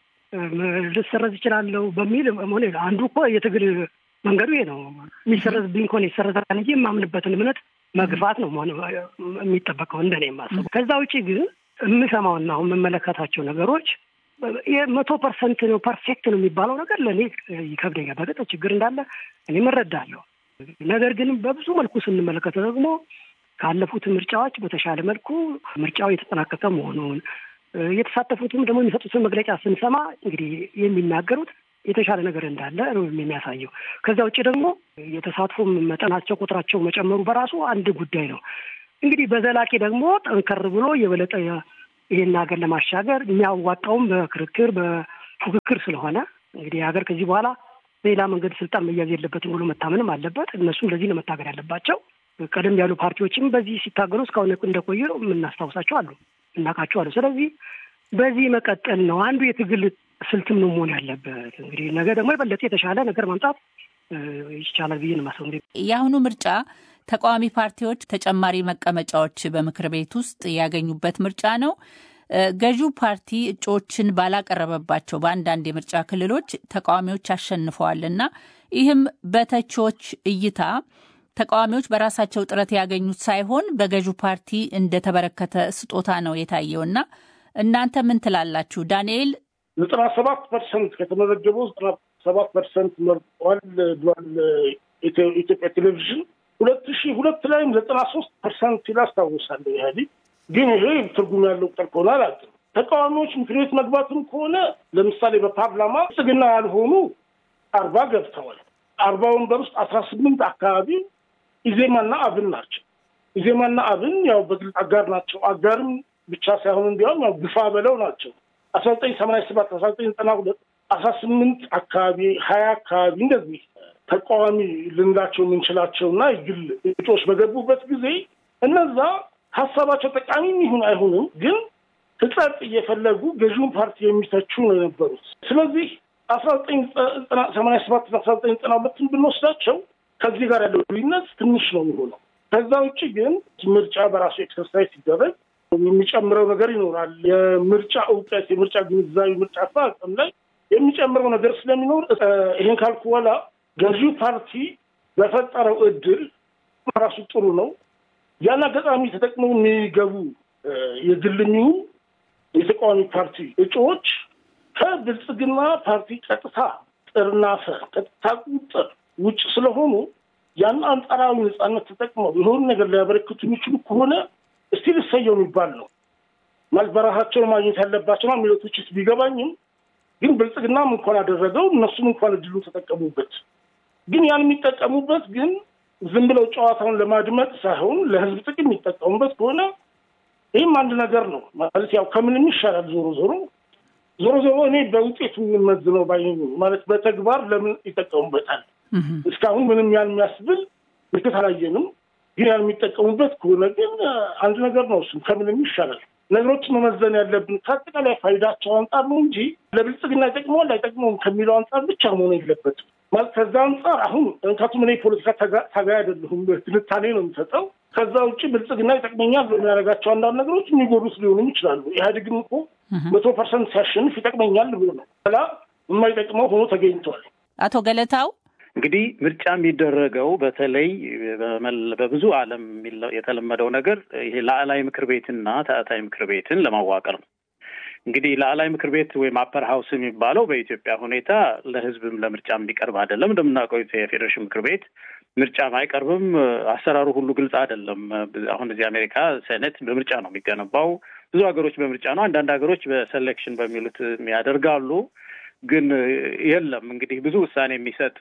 ልሰረዝ ይችላለሁ በሚል ሆነ አንዱ እኮ የትግል መንገዱ ይሄ ነው። የሚሰረዝብኝ ከሆነ ይሰረዛል እንጂ የማምንበትን እምነት መግፋት ነው መሆን የሚጠበቀው እንደኔ የማስበው። ከዛ ውጭ ግን የምሰማውና አሁን የምመለከታቸው ነገሮች መቶ ፐርሰንት ነው ፐርፌክት ነው የሚባለው ነገር ለእኔ ይከብደኛል። በገጠ ችግር እንዳለ እኔም እረዳለሁ። ነገር ግን በብዙ መልኩ ስንመለከተው ደግሞ ካለፉት ምርጫዎች በተሻለ መልኩ ምርጫው የተጠናቀቀ መሆኑን የተሳተፉትም ደግሞ የሚሰጡትን መግለጫ ስንሰማ እንግዲህ የሚናገሩት የተሻለ ነገር እንዳለ ነው የሚያሳየው። ከዚያ ውጭ ደግሞ የተሳትፎ መጠናቸው ቁጥራቸው መጨመሩ በራሱ አንድ ጉዳይ ነው። እንግዲህ በዘላቂ ደግሞ ጠንከር ብሎ የበለጠ ይህን ሀገር ለማሻገር የሚያዋጣውም በክርክር በፉክክር ስለሆነ እንግዲህ ሀገር ከዚህ በኋላ በሌላ መንገድ ስልጣን መያዝ የለበትም ብሎ መታመንም አለበት። እነሱም ለዚህ ነው መታገል ያለባቸው። ቀደም ያሉ ፓርቲዎችም በዚህ ሲታገሉ እስካሁን እንደቆዩ የምናስታውሳቸው አሉ፣ እናውቃቸው አሉ። ስለዚህ በዚህ መቀጠል ነው አንዱ የትግል ስልትም ነው መሆን ያለበት። እንግዲህ ነገ ደግሞ የበለጠ የተሻለ ነገር ማምጣት ይቻላል ብዬ ነው የማስበው። የአሁኑ ምርጫ ተቃዋሚ ፓርቲዎች ተጨማሪ መቀመጫዎች በምክር ቤት ውስጥ ያገኙበት ምርጫ ነው። ገዢው ፓርቲ እጩዎችን ባላቀረበባቸው በአንዳንድ የምርጫ ክልሎች ተቃዋሚዎች አሸንፈዋል እና ይህም በተቺዎች እይታ ተቃዋሚዎች በራሳቸው ጥረት ያገኙት ሳይሆን በገዢው ፓርቲ እንደተበረከተ ስጦታ ነው የታየው እና እናንተ ምን ትላላችሁ? ዳንኤል ዘጠና ሰባት ፐርሰንት ከተመዘገበው ዘጠና ሰባት ፐርሰንት መርጧል ብሏል ኢትዮጵያ ቴሌቪዥን። ሁለት ሺህ ሁለት ላይም ዘጠና ሶስት ፐርሰንት ሲል አስታውሳለሁ ኢህአዴግ ግን ይሄ ትርጉም ያለው ቁጥር ከሆነ አላውቅም። ተቃዋሚዎች ምክር ቤት መግባትም ከሆነ ለምሳሌ በፓርላማ ጽግና ያልሆኑ አርባ ገብተዋል። አርባ ወንበር ውስጥ አስራ ስምንት አካባቢ ኢዜማና አብን ናቸው። ኢዜማና አብን ያው በግልጽ አጋር ናቸው። አጋርም ብቻ ሳይሆን እንዲያውም ያው ግፋ በለው ናቸው። አስራ ዘጠኝ ሰማንያ ሰባት አስራ ዘጠኝ ዘጠና ሁለት አስራ ስምንት አካባቢ ሀያ አካባቢ እንደዚህ ተቃዋሚ ልንላቸው የምንችላቸው እና የግል እጩዎች በገቡበት ጊዜ እነዛ ሀሳባቸው ጠቃሚም ይሁን አይሁንም ግን ሕጸጽ እየፈለጉ ገዢውን ፓርቲ የሚተቹ ነው የነበሩት። ስለዚህ አስራ ዘጠኝ ሰማንያ ሰባት አስራ ዘጠኝ ዘጠና ሁለትን ብንወስዳቸው ከዚህ ጋር ያለው ልዩነት ትንሽ ነው የሚሆነው። ከዛ ውጭ ግን ምርጫ በራሱ ኤክሰርሳይዝ ሲደረግ የሚጨምረው ነገር ይኖራል። የምርጫ እውቀት፣ የምርጫ ግንዛቤ፣ ምርጫ አፈጻጸም ላይ የሚጨምረው ነገር ስለሚኖር ይሄን ካልኩ በኋላ ገዢው ፓርቲ በፈጠረው እድል ራሱ ጥሩ ነው። ያን አጋጣሚ ተጠቅመው የሚገቡ የግልኙ የተቃዋሚ ፓርቲ እጩዎች ከብልጽግና ፓርቲ ቀጥታ ጥርናፈ ቀጥታ ቁጥር ውጭ ስለሆኑ ያን አንጻራዊ ነጻነት ተጠቅመው የሆኑ ነገር ሊያበረክቱ የሚችሉ ከሆነ እስቲ ልሰየው የሚባል ነው ማለት በራሳቸው ማግኘት ያለባቸው ሚሎቶችስ ቢገባኝም ግን ብልጽግናም እንኳን አደረገው እነሱም እንኳን እድሉ ተጠቀሙበት። ግን ያን የሚጠቀሙበት ግን ዝም ብለው ጨዋታውን ለማድመጥ ሳይሆን ለሕዝብ ጥቅም የሚጠቀሙበት ከሆነ ይህም አንድ ነገር ነው ማለት ያው ከምንም ይሻላል። ዞሮ ዞሮ ዞሮ ዞሮ እኔ በውጤቱ የምመዝነው ባይ ማለት በተግባር ለምን ይጠቀሙበታል እስካሁን ምንም ያን የሚያስብል ምልክት አላየንም። ግን ያን የሚጠቀሙበት ከሆነ ግን አንድ ነገር ነው። እሱም ከምንም ይሻላል። ነገሮችን መመዘን ያለብን ከአጠቃላይ ፋይዳቸው አንጻር ነው እንጂ ለብልጽግና ይጠቅመዋል አይጠቅመውም ከሚለው አንጻር ብቻ መሆን የለበትም። ማለት ከዛ አንጻር አሁን እንካቱም እኔ ፖለቲካ ታጋይ አይደለሁም፣ ትንታኔ ነው የምሰጠው። ከዛ ውጭ ብልጽግና ይጠቅመኛል የሚያደርጋቸው አንዳንድ ነገሮች የሚጎዱት ሊሆኑም ይችላሉ። ኢህአዴግም እኮ መቶ ፐርሰንት ሲያሸንፍ ይጠቅመኛል ብሎ ነው ላ የማይጠቅመው ሆኖ ተገኝቷል። አቶ ገለታው እንግዲህ ምርጫ የሚደረገው በተለይ በብዙ ዓለም የተለመደው ነገር ይሄ ላዕላይ ምክር ቤትና ታዕታይ ምክር ቤትን ለማዋቀር ነው። እንግዲህ ላዕላይ ምክር ቤት ወይም አፐር ሀውስ የሚባለው በኢትዮጵያ ሁኔታ ለሕዝብም ለምርጫ የሚቀርብ አይደለም። እንደምናውቀው የፌዴሬሽን ምክር ቤት ምርጫም አይቀርብም። አሰራሩ ሁሉ ግልጽ አይደለም። አሁን እዚህ አሜሪካ ሴኔት በምርጫ ነው የሚገነባው። ብዙ ሀገሮች በምርጫ ነው። አንዳንድ ሀገሮች በሴሌክሽን በሚሉት ያደርጋሉ። ግን የለም እንግዲህ ብዙ ውሳኔ የሚሰጥ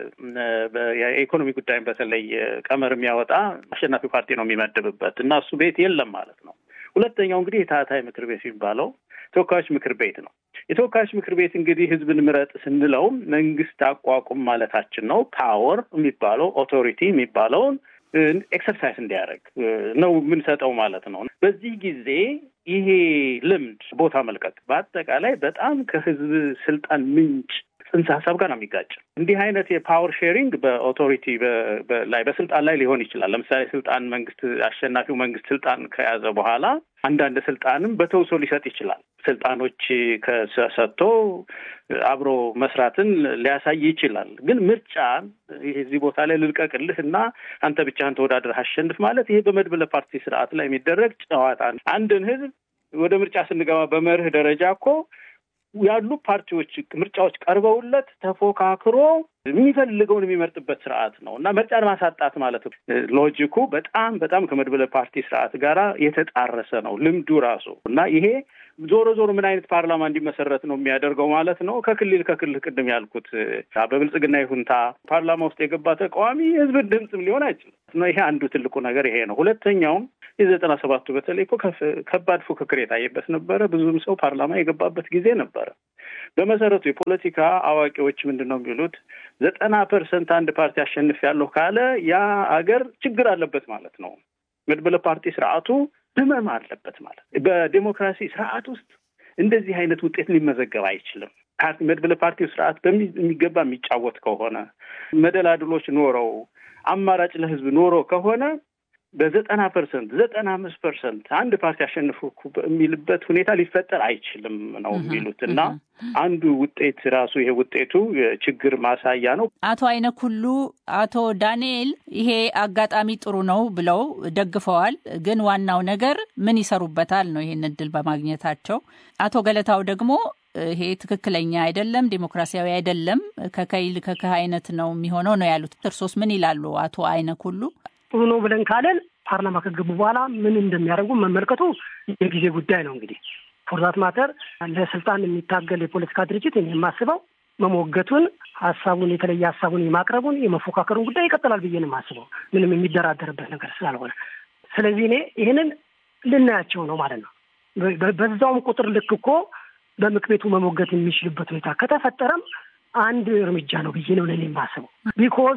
የኢኮኖሚ ጉዳይም በተለይ ቀመር የሚያወጣ አሸናፊ ፓርቲ ነው የሚመድብበት እና እሱ ቤት የለም ማለት ነው። ሁለተኛው እንግዲህ የታህታይ ምክር ቤት የሚባለው ተወካዮች ምክር ቤት ነው። የተወካዮች ምክር ቤት እንግዲህ ህዝብን ምረጥ ስንለው መንግስት አቋቁም ማለታችን ነው። ፓወር የሚባለው ኦቶሪቲ የሚባለውን ኤክሰርሳይዝ እንዲያደርግ ነው የምንሰጠው ማለት ነው። በዚህ ጊዜ ይሄ ልምድ ቦታ መልቀቅ በአጠቃላይ በጣም ከህዝብ ስልጣን ምንጭ ጽንሰ ሀሳብ ጋር ነው የሚጋጭ። እንዲህ አይነት የፓወር ሼሪንግ በኦቶሪቲ ላይ በስልጣን ላይ ሊሆን ይችላል። ለምሳሌ ስልጣን መንግስት አሸናፊው መንግስት ስልጣን ከያዘ በኋላ አንዳንድ ስልጣንም በተውሶ ሊሰጥ ይችላል። ስልጣኖች ከሰጥቶ አብሮ መስራትን ሊያሳይ ይችላል። ግን ምርጫ እዚህ ቦታ ላይ ልልቀቅልህ እና አንተ ብቻህን ተወዳድረህ አሸንፍ ማለት ይሄ በመድበለ ፓርቲ ስርዓት ላይ የሚደረግ ጨዋታ አንድን ህዝብ ወደ ምርጫ ስንገባ በመርህ ደረጃ እኮ ያሉ ፓርቲዎች ምርጫዎች ቀርበውለት ተፎካክሮ የሚፈልገውን የሚመርጥበት ስርዓት ነው እና ምርጫን ማሳጣት ማለት ነው። ሎጂኩ በጣም በጣም ከመድበለ ፓርቲ ስርዓት ጋራ የተጣረሰ ነው ልምዱ ራሱ እና ይሄ ዞሮ ዞሮ ምን አይነት ፓርላማ እንዲመሰረት ነው የሚያደርገው ማለት ነው። ከክልል ከክልል ቅድም ያልኩት በብልጽግና ይሁንታ ፓርላማ ውስጥ የገባ ተቃዋሚ የህዝብን ድምፅም ሊሆን አይችልም ነው። ይሄ አንዱ ትልቁ ነገር ይሄ ነው። ሁለተኛውም የዘጠና ሰባቱ በተለይ እኮ ከባድ ፉክክር የታየበት ነበረ። ብዙም ሰው ፓርላማ የገባበት ጊዜ ነበረ። በመሰረቱ የፖለቲካ አዋቂዎች ምንድን ነው የሚሉት ዘጠና ፐርሰንት አንድ ፓርቲ አሸንፍ ያለሁ ካለ ያ አገር ችግር አለበት ማለት ነው። መድበለ ፓርቲ ስርዓቱ ህመም አለበት ማለት በዴሞክራሲ ስርዓት ውስጥ እንደዚህ አይነት ውጤት ሊመዘገብ አይችልም። መድበለ ፓርቲው ስርዓት በሚገባ የሚጫወት ከሆነ መደላድሎች ኖረው አማራጭ ለህዝብ ኖሮ ከሆነ በዘጠና ፐርሰንት ዘጠና አምስት ፐርሰንት አንድ ፓርቲ አሸንፎ የሚልበት ሁኔታ ሊፈጠር አይችልም ነው የሚሉት እና አንዱ ውጤት ራሱ ይሄ ውጤቱ ችግር ማሳያ ነው። አቶ አይነክ ሁሉ አቶ ዳንኤል ይሄ አጋጣሚ ጥሩ ነው ብለው ደግፈዋል። ግን ዋናው ነገር ምን ይሰሩበታል ነው ይሄን እድል በማግኘታቸው። አቶ ገለታው ደግሞ ይሄ ትክክለኛ አይደለም፣ ዴሞክራሲያዊ አይደለም፣ ከከይል ከክህ አይነት ነው የሚሆነው ነው ያሉት። እርሶስ ምን ይላሉ አቶ አይነክ ሁሉ? ጥሩ ነው ብለን ካለን ፓርላማ ከገቡ በኋላ ምን እንደሚያደርጉ መመልከቱ የጊዜ ጉዳይ ነው። እንግዲህ ፎርዛት ማተር ለስልጣን የሚታገል የፖለቲካ ድርጅት የማስበው መሞገቱን፣ ሀሳቡን የተለየ ሀሳቡን የማቅረቡን የመፎካከሩን ጉዳይ ይቀጥላል ብዬ ነው የማስበው ምንም የሚደራደርበት ነገር ስላልሆነ። ስለዚህ እኔ ይህንን ልናያቸው ነው ማለት ነው። በዛውም ቁጥር ልክ እኮ በምክር ቤቱ መሞገት የሚችልበት ሁኔታ ከተፈጠረም አንድ እርምጃ ነው ብዬ ነው ለእኔ የማስበው ቢኮዝ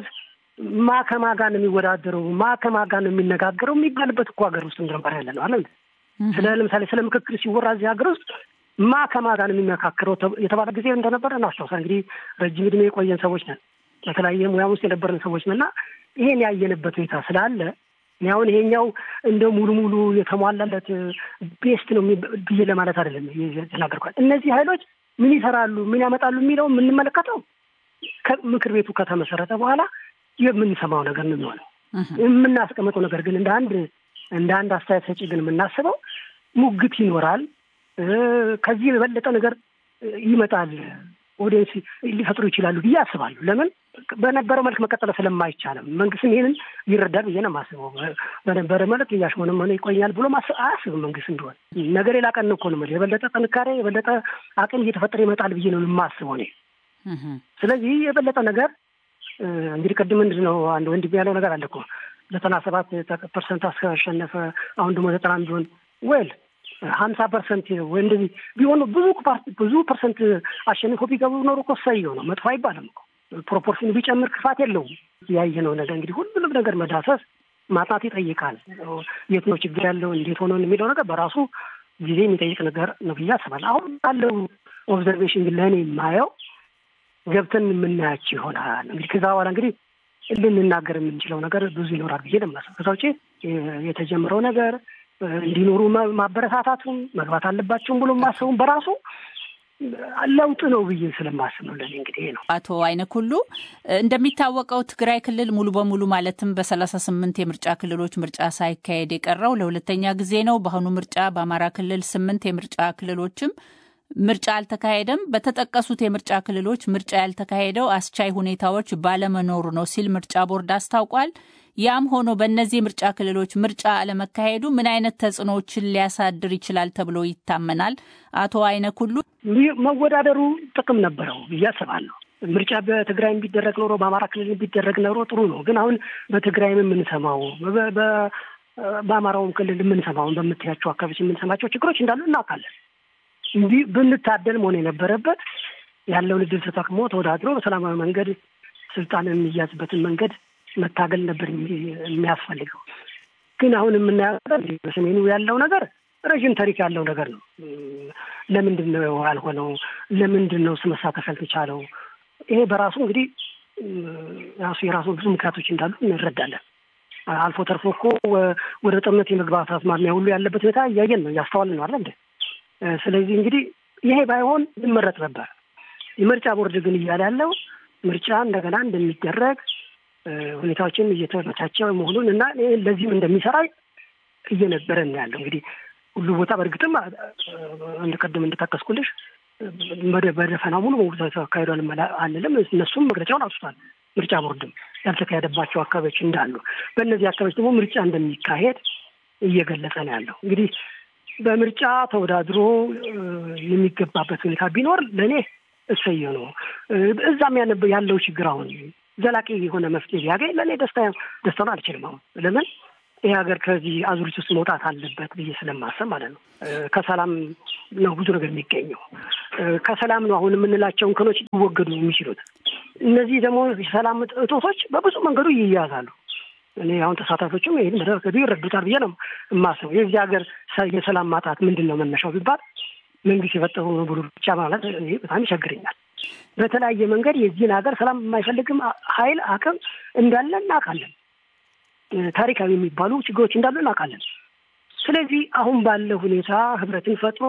ማ ከማ ጋር ነው የሚወዳደረው፣ ማ ከማ ጋር ነው የሚነጋገረው የሚባልበት እኮ ሀገር ውስጥ እንደነበር ያለ ነው አለ። ስለ ለምሳሌ ስለ ምክክር ሲወራ እዚህ ሀገር ውስጥ ማ ከማ ጋር ነው የሚመካከረው የተባለ ጊዜ እንደነበረ እናስታውሳ። እንግዲህ ረጅም ዕድሜ የቆየን ሰዎች ነን፣ በተለያየ ሙያ ውስጥ የነበርን ሰዎች ነን እና ይሄን ያየንበት ሁኔታ ስላለ እኔ አሁን ይሄኛው እንደ ሙሉ ሙሉ የተሟላለት ቤስት ነው ብዬ ለማለት አይደለም የተናገርኳል። እነዚህ ኃይሎች ምን ይሰራሉ፣ ምን ያመጣሉ የሚለው የምንመለከተው ምክር ቤቱ ከተመሰረተ በኋላ የምንሰማው ነገር ነው የሚሆነው። የምናስቀምጠው ነገር ግን እንደ አንድ እንደ አንድ አስተያየት ሰጪ ግን የምናስበው ሙግት ይኖራል። ከዚህ የበለጠ ነገር ይመጣል፣ ኦዲየንስ ሊፈጥሩ ይችላሉ ብዬ አስባለሁ። ለምን በነበረው መልክ መቀጠል ስለማይቻልም መንግስትም ይህንን ይረዳል ብዬ ነው የማስበው። በነበረ መልክ እያሽሞነመነ ይቆያል ብሎ አያስብም መንግስት እንደሆነ ነገር ሌላ ቀን እኮ ነው የበለጠ ጥንካሬ የበለጠ አቅም እየተፈጠረ ይመጣል ብዬ ነው የማስበው እኔ። ስለዚህ የበለጠ ነገር እንግዲህ ቅድም ምንድን ነው አንድ ወንድም ያለው ነገር አለ እኮ ዘጠና ሰባት ፐርሰንት አስከሸነፈ አሁን ደግሞ ዘጠና ቢሆን ወል ሀምሳ ፐርሰንት ወይ እንደዚህ ቢሆኑ ብዙ ብዙ ፐርሰንት አሸንፎ ቢገቡ ኖሮ እኮ ሰየው ነው መጥፎ አይባልም እኮ ፕሮፖርሽን ቢጨምር ክፋት የለውም። ያየነው ነገር እንግዲህ ሁሉንም ነገር መዳሰስ ማጥናት ይጠይቃል። የት ነው ችግር ያለው እንዴት ሆኖ የሚለው ነገር በራሱ ጊዜ የሚጠይቅ ነገር ነው ብዬ አስባለሁ። አሁን ባለው ኦብዘርቬሽን ግን ለእኔ የማየው ገብተን የምናያቸው ይሆናል። እንግዲህ ከዛ በኋላ እንግዲህ ልንናገር የምንችለው ነገር ብዙ ይኖራል ብዬ ለማሰብ ከዛ ውጭ የተጀመረው ነገር እንዲኖሩ ማበረታታቱም መግባት አለባቸውም ብሎ ማሰቡም በራሱ ለውጥ ነው ብዬ ስለማስብ ነው። ለእኔ እንግዲህ ይሄ ነው። አቶ አይነክ ሁሉ እንደሚታወቀው ትግራይ ክልል ሙሉ በሙሉ ማለትም በሰላሳ ስምንት የምርጫ ክልሎች ምርጫ ሳይካሄድ የቀረው ለሁለተኛ ጊዜ ነው። በአሁኑ ምርጫ በአማራ ክልል ስምንት የምርጫ ክልሎችም ምርጫ አልተካሄደም። በተጠቀሱት የምርጫ ክልሎች ምርጫ ያልተካሄደው አስቻይ ሁኔታዎች ባለመኖሩ ነው ሲል ምርጫ ቦርድ አስታውቋል። ያም ሆኖ በእነዚህ ምርጫ ክልሎች ምርጫ አለመካሄዱ ምን አይነት ተጽዕኖዎችን ሊያሳድር ይችላል ተብሎ ይታመናል? አቶ አይነክ ሁሉ መወዳደሩ ጥቅም ነበረው ብዬ አስባለሁ። ምርጫ በትግራይ ቢደረግ ኖሮ በአማራ ክልል ቢደረግ ኖሮ ጥሩ ነው። ግን አሁን በትግራይም የምንሰማው በአማራውም ክልል የምንሰማውን በምትያቸው አካባቢዎች የምንሰማቸው ችግሮች እንዳሉ እናውቃለን። እንዲህ ብንታደል መሆን የነበረበት ያለውን እድል ተጠቅሞ ተወዳድሮ በሰላማዊ መንገድ ስልጣን የሚያዝበትን መንገድ መታገል ነበር የሚያስፈልገው። ግን አሁን የምናየው በሰሜኑ ያለው ነገር ረዥም ታሪክ ያለው ነገር ነው። ለምንድን ነው ያልሆነው? ለምንድን ነው መሳተፍ ያልተቻለው? ይሄ በራሱ እንግዲህ ራሱ የራሱ ብዙ ምክንያቶች እንዳሉ እንረዳለን። አልፎ ተርፎ እኮ ወደ ጦርነት የመግባት አዝማሚያ ሁሉ ያለበት ሁኔታ እያየን ነው፣ እያስተዋልን ነው አለ እንደ ስለዚህ እንግዲህ ይሄ ባይሆን ይመረጥ ነበር። የምርጫ ቦርድ ግን እያለ ያለው ምርጫ እንደገና እንደሚደረግ ሁኔታዎችን እየተመቻቸ መሆኑን እና ለዚህም እንደሚሰራ እየነበረን ያለው እንግዲህ ሁሉ ቦታ በእርግጥም እንደቀደም እንደጠቀስኩልሽ በደፈናው ሙሉ በሙሉ ተካሂዷል አንልም። እነሱም መግለጫውን አውጥቷል። ምርጫ ቦርድም ያልተካሄደባቸው አካባቢዎች እንዳሉ፣ በእነዚህ አካባቢዎች ደግሞ ምርጫ እንደሚካሄድ እየገለጸ ነው ያለው። እንግዲህ በምርጫ ተወዳድሮ የሚገባበት ሁኔታ ቢኖር ለእኔ እሰየ ነው። እዛም ያለው ችግር አሁን ዘላቂ የሆነ መፍትሄ ቢያገኝ ለእኔ ደስታ ደስታውን አልችልም። አሁን ለምን ይህ ሀገር ከዚህ አዙሪት ውስጥ መውጣት አለበት ብዬ ስለማሰብ ማለት ነው። ከሰላም ነው ብዙ ነገር የሚገኘው። ከሰላም ነው አሁን የምንላቸው እንከኖች ሊወገዱ የሚችሉት። እነዚህ ደግሞ የሰላም እጦቶች በብዙ መንገዱ ይያዛሉ። እኔ አሁን ተሳታፊዎችም ይህን መደረገዱ ይረዱታል ብዬ ነው የማስበው። የዚህ ሀገር የሰላም ማጣት ምንድን ነው መነሻው ቢባል መንግስት የፈጠረው ነው ብሎ ብቻ ማለት በጣም ይቸግረኛል። በተለያየ መንገድ የዚህን ሀገር ሰላም የማይፈልግም ኃይል አቅም እንዳለ እናውቃለን። ታሪካዊ የሚባሉ ችግሮች እንዳሉ እናውቃለን። ስለዚህ አሁን ባለው ሁኔታ ህብረትን ፈጥሮ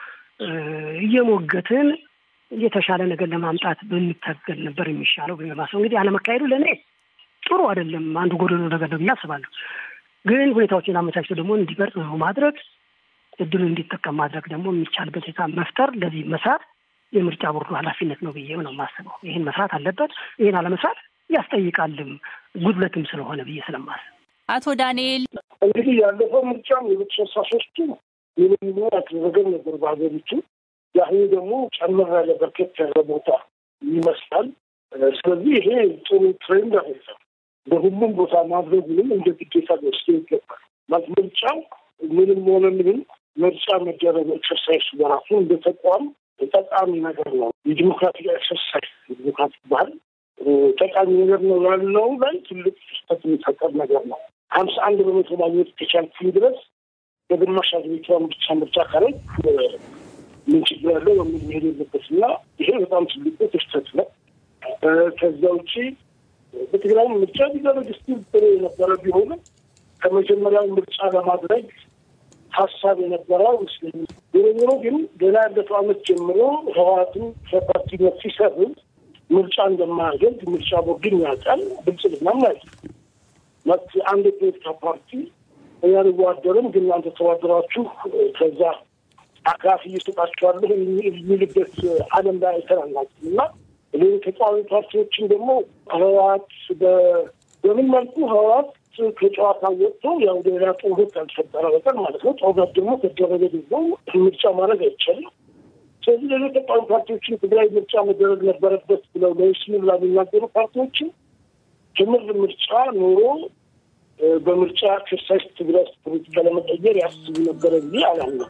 እየሞገትን የተሻለ ነገር ለማምጣት በሚታገል ነበር የሚሻለው በማሰብ እንግዲህ አለመካሄዱ ለእኔ ጥሩ አይደለም። አንዱ ጎደሎ ነገር ነው ብዬ አስባለሁ። ግን ሁኔታዎችን አመቻችቶ ደግሞ እንዲበርጥ ነው ማድረግ እድሉን እንዲጠቀም ማድረግ ደግሞ የሚቻልበት ሁኔታ መፍጠር፣ ለዚህ መስራት የምርጫ ቦርዱ ኃላፊነት ነው ብዬ ነው የማስበው። ይህን መስራት አለበት። ይህን አለመስራት ያስጠይቃልም ጉድለትም ስለሆነ ብዬ ስለማስብ አቶ ዳንኤል እንግዲህ ያለፈው ምርጫም የሁለት ሺህ አስራ ሶስቱ ምንም ያደረገን ነበር በሀገሪቱ። የአሁኑ ደግሞ ጨምር ያለ በርከት ያለ ቦታ ይመስላል። ስለዚህ ይሄ ጥሩ ትሬንድ አይደለም። በሁሉም ቦታ ማድረጉንም እንደ ግዴታ ወስዶ ይገባል። ማለት ምርጫው ምንም ሆነ ምንም ምርጫ መደረግ ኤክሰርሳይዝ በራሱ እንደ ተቋም ጠቃሚ ነገር ነው። የዲሞክራቲክ ኤክሰርሳይዝ የዲሞክራቲክ ባህል ጠቃሚ ነገር ነው ያለው ላይ ትልቅ ስህተት የሚፈጠር ነገር ነው። ሀምሳ አንድ በመቶ ማግኘት ከቻልኩኝ ድረስ በግማሽ ሀገሪቷን ብቻ ምርጫ ካረግ ምን ችግር ያለው በሚል መሄድ የለበት እና ይሄ በጣም ትልቅ ስህተት ነው። ከዚያ ውጭ በትግራይም ምርጫ ቢደረግ ስቲል ጥሩ የነበረ ቢሆንም ከመጀመሪያው ምርጫ ለማድረግ ሀሳብ የነበረው ይመስለኛል። ዞሮ ዞሮ ግን ገና ያለፈው ዓመት ጀምሮ ህወሓትም ከፓርቲነት ሲሰርዝ ምርጫ እንደማያደርግ ምርጫ ቦርድን ያውቃል። ብልጽግናም ያውቃል። አንድ የፖለቲካ ፓርቲ እኛ አንዋደርም፣ ግን እናንተ ተዋደራችሁ ከዛ አካፍ እየሰጣችኋለሁ የሚልበት ዓለም ላይ አይተናናቅም እና ሌሎች ተቃዋሚ ፓርቲዎችን ደግሞ ህወሓት በምን መልኩ ህወሓት ከጨዋታ ወጥቶ ያው ሌላ ጦርነት ካልተፈጠረ በቀር ማለት ነው። ጦርነት ደግሞ ከደረገ ደግሞ ምርጫ ማድረግ አይቻልም። ስለዚህ ሌሎች ተቃዋሚ ፓርቲዎችን ትግራይ ምርጫ መደረግ ነበረበት ብለው ለይስሙላ የሚናገሩ ፓርቲዎችን ትምህርት ምርጫ ኖሮ በምርጫ ኤክሰርሳይዝ ትግራይ ፖለቲካ ለመቀየር ያስቡ ነበረ ብዬ አላምነው።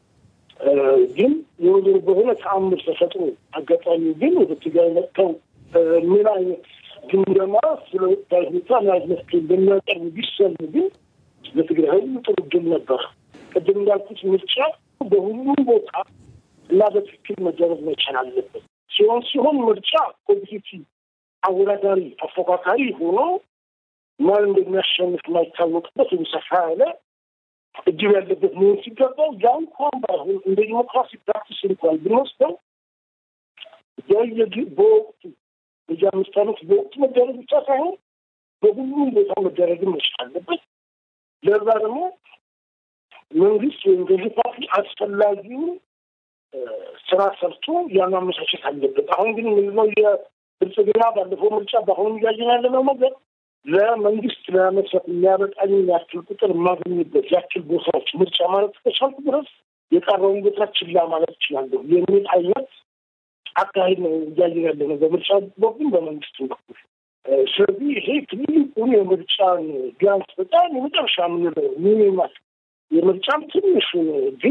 ግን ዞሮ ዞሮ በሆነ ተአምር ተፈጥሮ አጋጣሚ ግን ወደ ትግራይ መጥተው ምን አይነት ግምገማ ስለ ወቅታዊ ሁኔታ ምን አይነት መፍትሄ እንደሚያቀርቡ ቢሰሙ ግን ለትግራይ ህዝብ ጥሩ ድል ነበር። ቅድም እንዳልኩት ምርጫ በሁሉም ቦታ እና በትክክል መደረግ መቻል አለበት። ሲሆን ሲሆን ምርጫ ኮምፒቲቲቭ አወዳዳሪ ተፎካካሪ ሆኖ ማን እንደሚያሸንፍ የማይታወቅበት ወይም ሰፋ ያለ እድል ያለበት መሆን ሲገባው ያ እንኳን ባይሆን እንደ ዲሞክራሲ ፕራክቲስ እንኳን ብንወስደው በወቅቱ በዚ አምስት ዓመት በወቅቱ መደረግ ብቻ ሳይሆን በሁሉም ቦታ መደረግም መቻል አለበት። ለዛ ደግሞ መንግስት ወይም ገዢ ፓርቲ አስፈላጊውን ስራ ሰርቶ ያን ማመቻቸት አለበት። አሁን ግን ምንድነው የብልጽግና ባለፈው ምርጫ በአሁኑ እያየን ያለነው ነገር ለመንግስት ለመስራት የሚያበቃኝ ያክል ቁጥር የማገኝበት ያክል ቦታዎች ምርጫ ማለት ከቻልኩ ድረስ የቀረውን ቦታ ችላ ማለት እችላለሁ የሚል አይነት አካሄድ ነው እያየን ያለ ነው በምርጫ በኩል በመንግስት በኩል። ስለዚህ ይሄ ትልቁን የምርጫን ቢያንስ በጣም የመጨረሻ የምንለው ሚኒማል የምርጫም ትንሹን ግን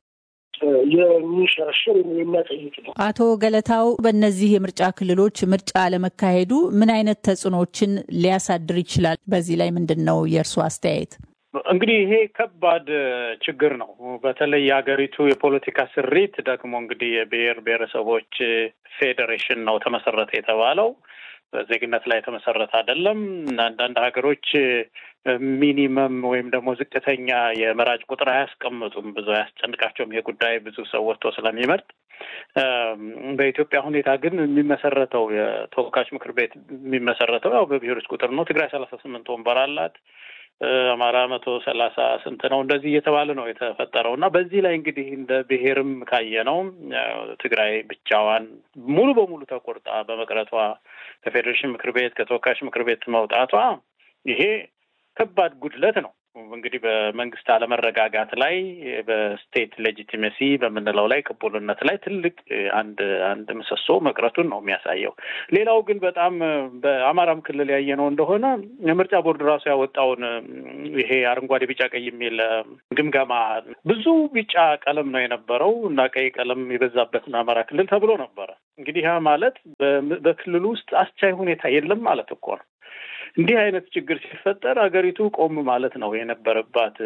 የሚሸረሽር የሚያጠይቅ ነው። አቶ ገለታው በእነዚህ የምርጫ ክልሎች ምርጫ አለመካሄዱ ምን አይነት ተጽዕኖዎችን ሊያሳድር ይችላል? በዚህ ላይ ምንድን ነው የእርስዎ አስተያየት? እንግዲህ ይሄ ከባድ ችግር ነው። በተለይ የሀገሪቱ የፖለቲካ ስሪት ደግሞ እንግዲህ የብሔር ብሔረሰቦች ፌዴሬሽን ነው ተመሰረተ የተባለው ዜግነት ላይ የተመሰረተ አይደለም። አንዳንድ ሀገሮች ሚኒመም ወይም ደግሞ ዝቅተኛ የመራጭ ቁጥር አያስቀምጡም። ብዙ አያስጨንቃቸውም ይሄ ጉዳይ ብዙ ሰው ወጥቶ ስለሚመርጥ። በኢትዮጵያ ሁኔታ ግን የሚመሰረተው የተወካዮች ምክር ቤት የሚመሰረተው ያው በብሔሮች ቁጥር ነው። ትግራይ ሰላሳ ስምንት ወንበር አላት። አማራ መቶ ሰላሳ ስንት ነው እንደዚህ እየተባለ ነው የተፈጠረው እና በዚህ ላይ እንግዲህ እንደ ብሔርም ካየ ነው ትግራይ ብቻዋን ሙሉ በሙሉ ተቆርጣ በመቅረቷ ከፌዴሬሽን ምክር ቤት ከተወካዮች ምክር ቤት መውጣቷ ይሄ ከባድ ጉድለት ነው። እንግዲህ በመንግስት አለመረጋጋት ላይ በስቴት ሌጂቲሜሲ በምንለው ላይ ቅቡልነት ላይ ትልቅ አንድ አንድ ምሰሶ መቅረቱን ነው የሚያሳየው። ሌላው ግን በጣም በአማራም ክልል ያየነው እንደሆነ የምርጫ ቦርድ ራሱ ያወጣውን ይሄ አረንጓዴ፣ ቢጫ፣ ቀይ የሚል ግምገማ ብዙ ቢጫ ቀለም ነው የነበረው እና ቀይ ቀለም የበዛበት አማራ ክልል ተብሎ ነበረ። እንግዲህ ያ ማለት በክልሉ ውስጥ አስቻይ ሁኔታ የለም ማለት እኮ ነው። እንዲህ አይነት ችግር ሲፈጠር ሀገሪቱ ቆም ማለት ነው የነበረባት።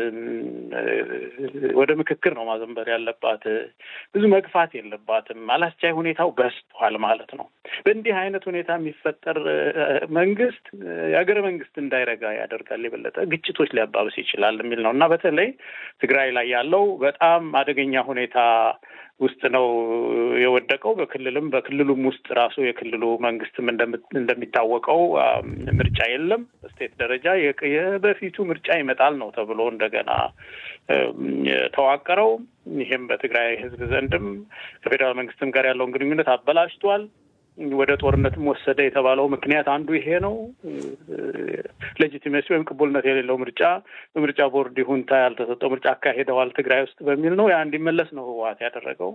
ወደ ምክክር ነው ማዘንበር ያለባት። ብዙ መግፋት የለባትም። አላስቻይ ሁኔታው በስቷል ማለት ነው። በእንዲህ አይነት ሁኔታ የሚፈጠር መንግስት የሀገረ መንግስት እንዳይረጋ ያደርጋል፣ የበለጠ ግጭቶች ሊያባብስ ይችላል የሚል ነው እና በተለይ ትግራይ ላይ ያለው በጣም አደገኛ ሁኔታ ውስጥ ነው የወደቀው። በክልልም በክልሉም ውስጥ ራሱ የክልሉ መንግስትም እንደሚታወቀው ምርጫ የለም። በስቴት ደረጃ የበፊቱ ምርጫ ይመጣል ነው ተብሎ እንደገና ተዋቀረው። ይህም በትግራይ ህዝብ ዘንድም ከፌዴራል መንግስትም ጋር ያለውን ግንኙነት አበላሽቷል። ወደ ጦርነትም ወሰደ የተባለው ምክንያት አንዱ ይሄ ነው። ሌጂቲሜሲ ወይም ቅቡልነት የሌለው ምርጫ በምርጫ ቦርድ ይሁንታ ያልተሰጠው ምርጫ አካሄደዋል ትግራይ ውስጥ በሚል ነው ያ እንዲመለስ ነው ህወሓት ያደረገው።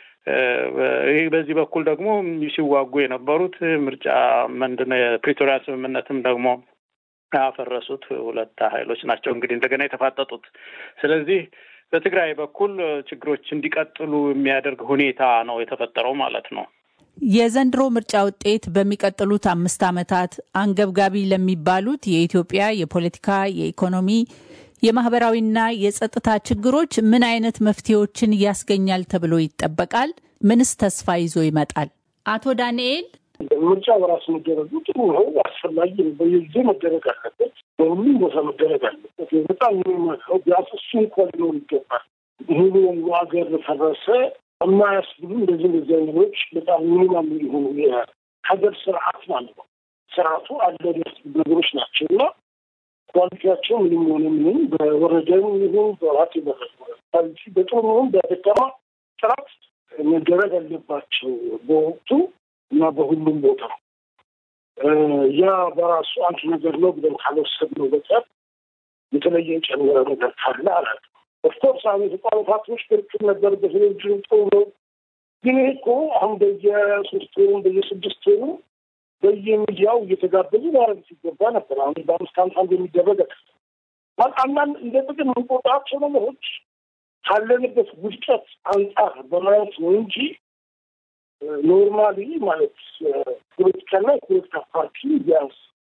ይህ በዚህ በኩል ደግሞ ሲዋጉ የነበሩት ምርጫ ምንድን ነው የፕሪቶሪያ ስምምነትም ደግሞ ያፈረሱት ሁለት ኃይሎች ናቸው እንግዲህ እንደገና የተፋጠጡት። ስለዚህ በትግራይ በኩል ችግሮች እንዲቀጥሉ የሚያደርግ ሁኔታ ነው የተፈጠረው ማለት ነው። የዘንድሮ ምርጫ ውጤት በሚቀጥሉት አምስት ዓመታት አንገብጋቢ ለሚባሉት የኢትዮጵያ የፖለቲካ፣ የኢኮኖሚ፣ የማህበራዊና የጸጥታ ችግሮች ምን አይነት መፍትሄዎችን ያስገኛል ተብሎ ይጠበቃል? ምንስ ተስፋ ይዞ ይመጣል? አቶ ዳንኤል ምርጫ በራሱ መደረጉ ጥሩ ነው፣ አስፈላጊ ነው። በየጊዜ መደረግ አለበት፣ በሁሉም ቦታ መደረግ አለበት። በጣም የሚመክረው ቢያንስ እሱ እንኳ ሊኖር ይገባል። ሙሉ ሀገር ፈረሰ የማያስብሉ እንደዚህ እንደዚህ አይነቶች በጣም ሚኒማም የሆኑ የሀገር ስርዓት ማለት ነው። ስርዓቱ አለ ነገሮች ናቸው እና ኳሊቲያቸው ምንም ሆነ ምንም በወረደም ይሁን በዋት ኳሊቲ በጥሩ ይሁን በደካማ ጥራት መደረግ አለባቸው በወቅቱ እና በሁሉም ቦታ። ያ በራሱ አንድ ነገር ነው ብለን ካልወሰድነው በቀር የተለየ የጨመረ ነገር ካለ አላውቅም። ኦፍኮርስ አሁን የተቋሙ ፓርቲዎች ክርክር ነበር በቴሌቪዥን ጥሩ ነው። ግን ይህ እኮ አሁን በየሶስት ወሩ በየስድስት ወሩ በየሚዲያው እየተጋበዙ ማድረግ ሲገባ ነበር። አሁን በአምስት ዓመት አንድ የሚደረግ አንዳንድ እንደ ጥቅም የምንቆጥራቸው ነገሮች ካለንበት ውድቀት አንጻር በማየት ነው እንጂ ኖርማሊ ማለት ፖለቲካና የፖለቲካ ፓርቲ ቢያንስ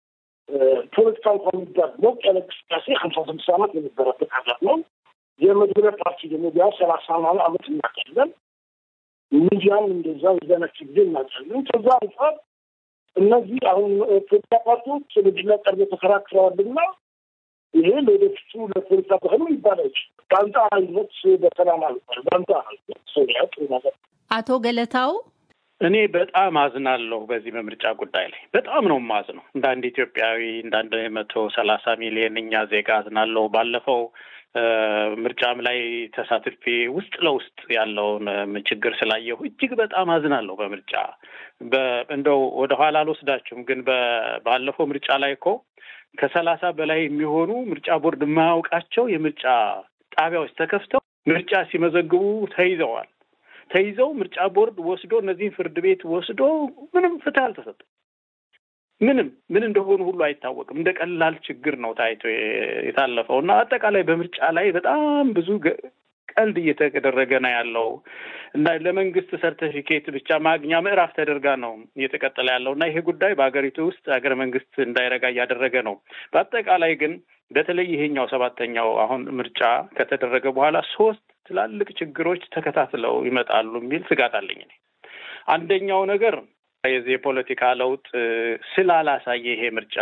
ፖለቲካ እንኳን የሚባል ሞቅ ያለ እንቅስቃሴ ሀምሳ ስድስት ዓመት የነበረበት ሀገር ነው። የመድበለ ፓርቲ ደግሞ ቢያንስ ሰላሳ ምናምን ዓመት እናውቃለን። ሚዲያም እንደዛ የዛነች ጊዜ እናውቃለን። ከዛ አንጻር እነዚህ አሁን ፖለቲካ ፓርቲዎች ቴሌቪዥን ላይ ቀርበው ተከራክረዋልና ይሄ ለወደፊቱ ለፖለቲካ ባህሉ ይባል አይችልም። በአንጻራዊነት በሰላም አልባል በአንጻራዊነት ሰው ያጡ ነገር አቶ ገለታው እኔ በጣም አዝናለሁ በዚህ በምርጫ ጉዳይ ላይ በጣም ነው የማዝነው። እንደ አንድ ኢትዮጵያዊ እንደ አንድ መቶ ሰላሳ ሚሊዮን እኛ ዜጋ አዝናለሁ። ባለፈው ምርጫም ላይ ተሳትፌ ውስጥ ለውስጥ ያለውን ችግር ስላየሁ እጅግ በጣም አዝናለሁ። በምርጫ እንደው ወደኋላ አልወስዳችሁም፣ ግን ባለፈው ምርጫ ላይ እኮ ከሰላሳ በላይ የሚሆኑ ምርጫ ቦርድ የማያውቃቸው የምርጫ ጣቢያዎች ተከፍተው ምርጫ ሲመዘግቡ ተይዘዋል። ተይዘው ምርጫ ቦርድ ወስዶ እነዚህን ፍርድ ቤት ወስዶ ምንም ፍትህ አልተሰጠም። ምንም ምን እንደሆኑ ሁሉ አይታወቅም። እንደ ቀላል ችግር ነው ታይቶ የታለፈው እና አጠቃላይ በምርጫ ላይ በጣም ብዙ ቀልድ እየተደረገ ነው ያለው እና ለመንግስት ሰርተፊኬት ብቻ ማግኛ ምዕራፍ ተደርጋ ነው እየተቀጠለ ያለው እና ይሄ ጉዳይ በሀገሪቱ ውስጥ ሀገረ መንግስት እንዳይረጋ እያደረገ ነው። በአጠቃላይ ግን በተለይ ይሄኛው ሰባተኛው አሁን ምርጫ ከተደረገ በኋላ ሶስት ትላልቅ ችግሮች ተከታትለው ይመጣሉ የሚል ስጋት አለኝ እኔ። አንደኛው ነገር የዚህ የፖለቲካ ለውጥ ስላላሳየ ይሄ ምርጫ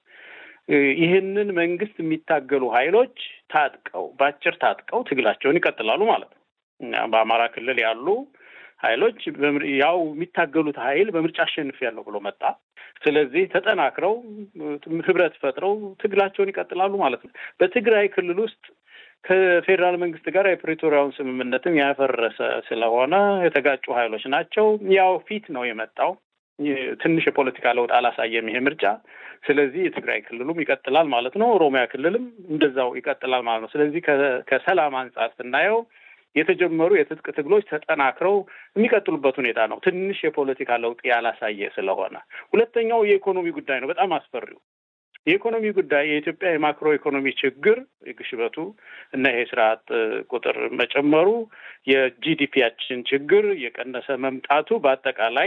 ይህንን መንግስት የሚታገሉ ኃይሎች ታጥቀው በአጭር ታጥቀው ትግላቸውን ይቀጥላሉ ማለት ነው። በአማራ ክልል ያሉ ኃይሎች ያው የሚታገሉት ኃይል በምርጫ አሸንፊያለሁ ብሎ መጣ። ስለዚህ ተጠናክረው ህብረት ፈጥረው ትግላቸውን ይቀጥላሉ ማለት ነው። በትግራይ ክልል ውስጥ ከፌዴራል መንግስት ጋር የፕሪቶሪያውን ስምምነትም ያፈረሰ ስለሆነ የተጋጩ ኃይሎች ናቸው። ያው ፊት ነው የመጣው። ትንሽ የፖለቲካ ለውጥ አላሳየም ይሄ ምርጫ። ስለዚህ የትግራይ ክልሉም ይቀጥላል ማለት ነው። ኦሮሚያ ክልልም እንደዛው ይቀጥላል ማለት ነው። ስለዚህ ከሰላም አንጻር ስናየው የተጀመሩ የትጥቅ ትግሎች ተጠናክረው የሚቀጥሉበት ሁኔታ ነው። ትንሽ የፖለቲካ ለውጥ ያላሳየ ስለሆነ፣ ሁለተኛው የኢኮኖሚ ጉዳይ ነው። በጣም አስፈሪው የኢኮኖሚ ጉዳይ የኢትዮጵያ የማክሮ ኢኮኖሚ ችግር ግሽበቱ እና ይሄ ስርዓት ቁጥር መጨመሩ፣ የጂዲፒያችን ችግር የቀነሰ መምጣቱ በአጠቃላይ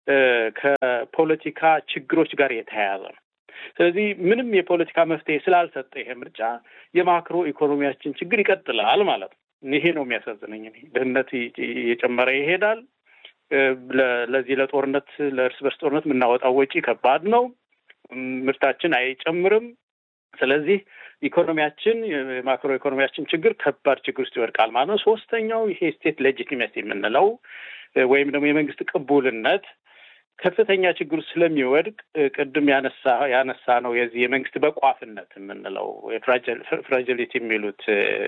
ከፖለቲካ ችግሮች ጋር የተያያዘ ነው። ስለዚህ ምንም የፖለቲካ መፍትሄ ስላልሰጠ ይሄ ምርጫ የማክሮ ኢኮኖሚያችን ችግር ይቀጥላል ማለት ነው። ይሄ ነው የሚያሳዝነኝ። ድህነት እየጨመረ ይሄዳል። ለዚህ ለጦርነት ለእርስ በርስ ጦርነት የምናወጣው ወጪ ከባድ ነው። ምርታችን አይጨምርም። ስለዚህ ኢኮኖሚያችን የማክሮ ኢኮኖሚያችን ችግር ከባድ ችግር ውስጥ ይወድቃል ማለት ነው። ሶስተኛው ይሄ ስቴት ሌጂቲሜሲ የምንለው ወይም ደግሞ የመንግስት ቅቡልነት ከፍተኛ ችግር ስለሚወድቅ ቅድም ያነሳ ያነሳ ነው የዚህ የመንግስት በቋፍነት የምንለው ፍራጅሊቲ የሚሉት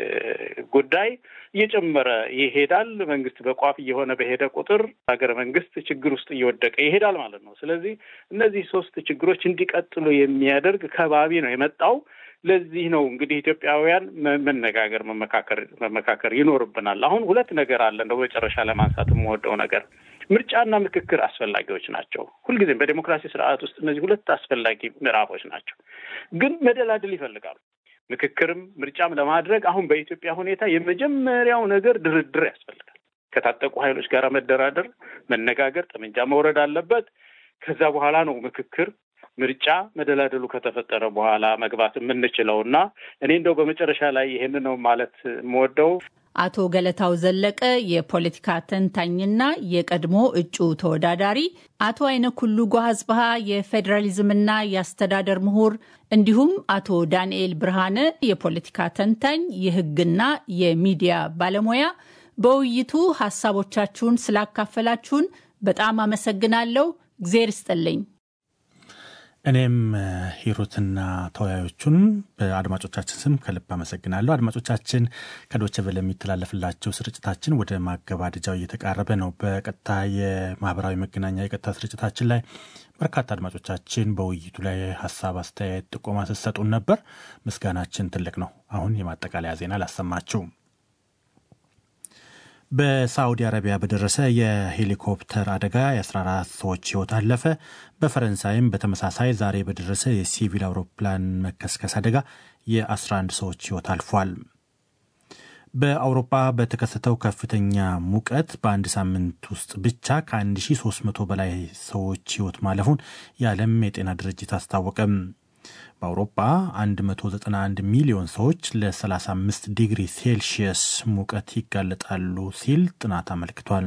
ጉዳይ እየጨመረ ይሄዳል። መንግስት በቋፍ እየሆነ በሄደ ቁጥር ሀገረ መንግስት ችግር ውስጥ እየወደቀ ይሄዳል ማለት ነው። ስለዚህ እነዚህ ሶስት ችግሮች እንዲቀጥሉ የሚያደርግ ከባቢ ነው የመጣው። ለዚህ ነው እንግዲህ ኢትዮጵያውያን መነጋገር፣ መመካከር መመካከር ይኖርብናል። አሁን ሁለት ነገር አለ እንደው መጨረሻ ለማንሳት የምወደው ነገር ምርጫና ምክክር አስፈላጊዎች ናቸው። ሁልጊዜም በዴሞክራሲ ስርዓት ውስጥ እነዚህ ሁለት አስፈላጊ ምዕራፎች ናቸው፣ ግን መደላድል ይፈልጋሉ። ምክክርም ምርጫም ለማድረግ አሁን በኢትዮጵያ ሁኔታ የመጀመሪያው ነገር ድርድር ያስፈልጋል። ከታጠቁ ኃይሎች ጋር መደራደር፣ መነጋገር፣ ጠመንጃ መውረድ አለበት። ከዛ በኋላ ነው ምክክር ምርጫ መደላደሉ ከተፈጠረ በኋላ መግባት የምንችለው እና እኔ እንደው በመጨረሻ ላይ ይሄን ነው ማለት የምወደው አቶ ገለታው ዘለቀ የፖለቲካ ተንታኝና የቀድሞ እጩ ተወዳዳሪ፣ አቶ አይነኩሉ ጓዝባሃ የፌዴራሊዝምና የአስተዳደር ምሁር፣ እንዲሁም አቶ ዳንኤል ብርሃነ የፖለቲካ ተንታኝ የሕግና የሚዲያ ባለሙያ በውይይቱ ሀሳቦቻችሁን ስላካፈላችሁን በጣም አመሰግናለሁ። እግዜር ይስጥልኝ። እኔም ሂሩትና ተወያዮቹን በአድማጮቻችን ስም ከልብ አመሰግናለሁ። አድማጮቻችን ከዶቸ ቬለ የሚተላለፍላቸው ስርጭታችን ወደ ማገባደጃው እየተቃረበ ነው። በቀጥታ የማህበራዊ መገናኛ የቀጥታ ስርጭታችን ላይ በርካታ አድማጮቻችን በውይይቱ ላይ ሀሳብ፣ አስተያየት፣ ጥቆማ ስትሰጡን ነበር። ምስጋናችን ትልቅ ነው። አሁን የማጠቃለያ ዜና ላሰማችሁ። በሳዑዲ አረቢያ በደረሰ የሄሊኮፕተር አደጋ የ14 ሰዎች ሕይወት አለፈ። በፈረንሳይም በተመሳሳይ ዛሬ በደረሰ የሲቪል አውሮፕላን መከስከስ አደጋ የ11 ሰዎች ሕይወት አልፏል። በአውሮፓ በተከሰተው ከፍተኛ ሙቀት በአንድ ሳምንት ውስጥ ብቻ ከ1300 በላይ ሰዎች ሕይወት ማለፉን የዓለም የጤና ድርጅት አስታወቀም። በአውሮፓ 191 ሚሊዮን ሰዎች ለ35 ዲግሪ ሴልሺየስ ሙቀት ይጋለጣሉ ሲል ጥናት አመልክቷል።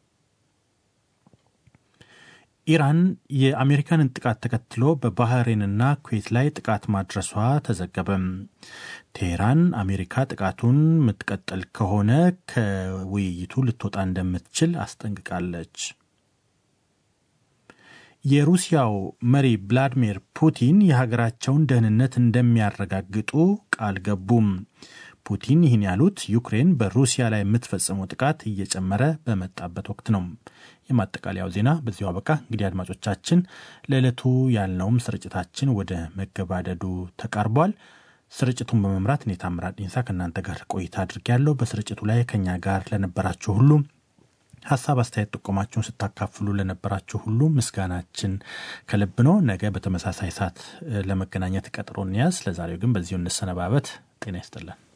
ኢራን የአሜሪካንን ጥቃት ተከትሎ በባህሬንና ኩዌት ላይ ጥቃት ማድረሷ ተዘገበም። ቴሄራን አሜሪካ ጥቃቱን የምትቀጥል ከሆነ ከውይይቱ ልትወጣ እንደምትችል አስጠንቅቃለች። የሩሲያው መሪ ቭላዲሚር ፑቲን የሀገራቸውን ደህንነት እንደሚያረጋግጡ ቃል ገቡም። ፑቲን ይህን ያሉት ዩክሬን በሩሲያ ላይ የምትፈጽመው ጥቃት እየጨመረ በመጣበት ወቅት ነው። የማጠቃለያው ዜና በዚሁ አበቃ። እንግዲህ አድማጮቻችን ለዕለቱ ያልነውም ስርጭታችን ወደ መገባደዱ ተቃርቧል። ስርጭቱን በመምራት እኔ ታምራት ዲንሳ ከእናንተ ጋር ቆይታ አድርጌያለሁ። በስርጭቱ ላይ ከኛ ጋር ለነበራችሁ ሁሉ ሀሳብ፣ አስተያየት፣ ጥቆማችሁን ስታካፍሉ ለነበራችሁ ሁሉ ምስጋናችን ከልብ ነው። ነገ በተመሳሳይ ሰዓት ለመገናኘት ቀጥሮ እንያዝ። ለዛሬው ግን በዚሁ እንሰነባበት። ጤና ይስጥልን።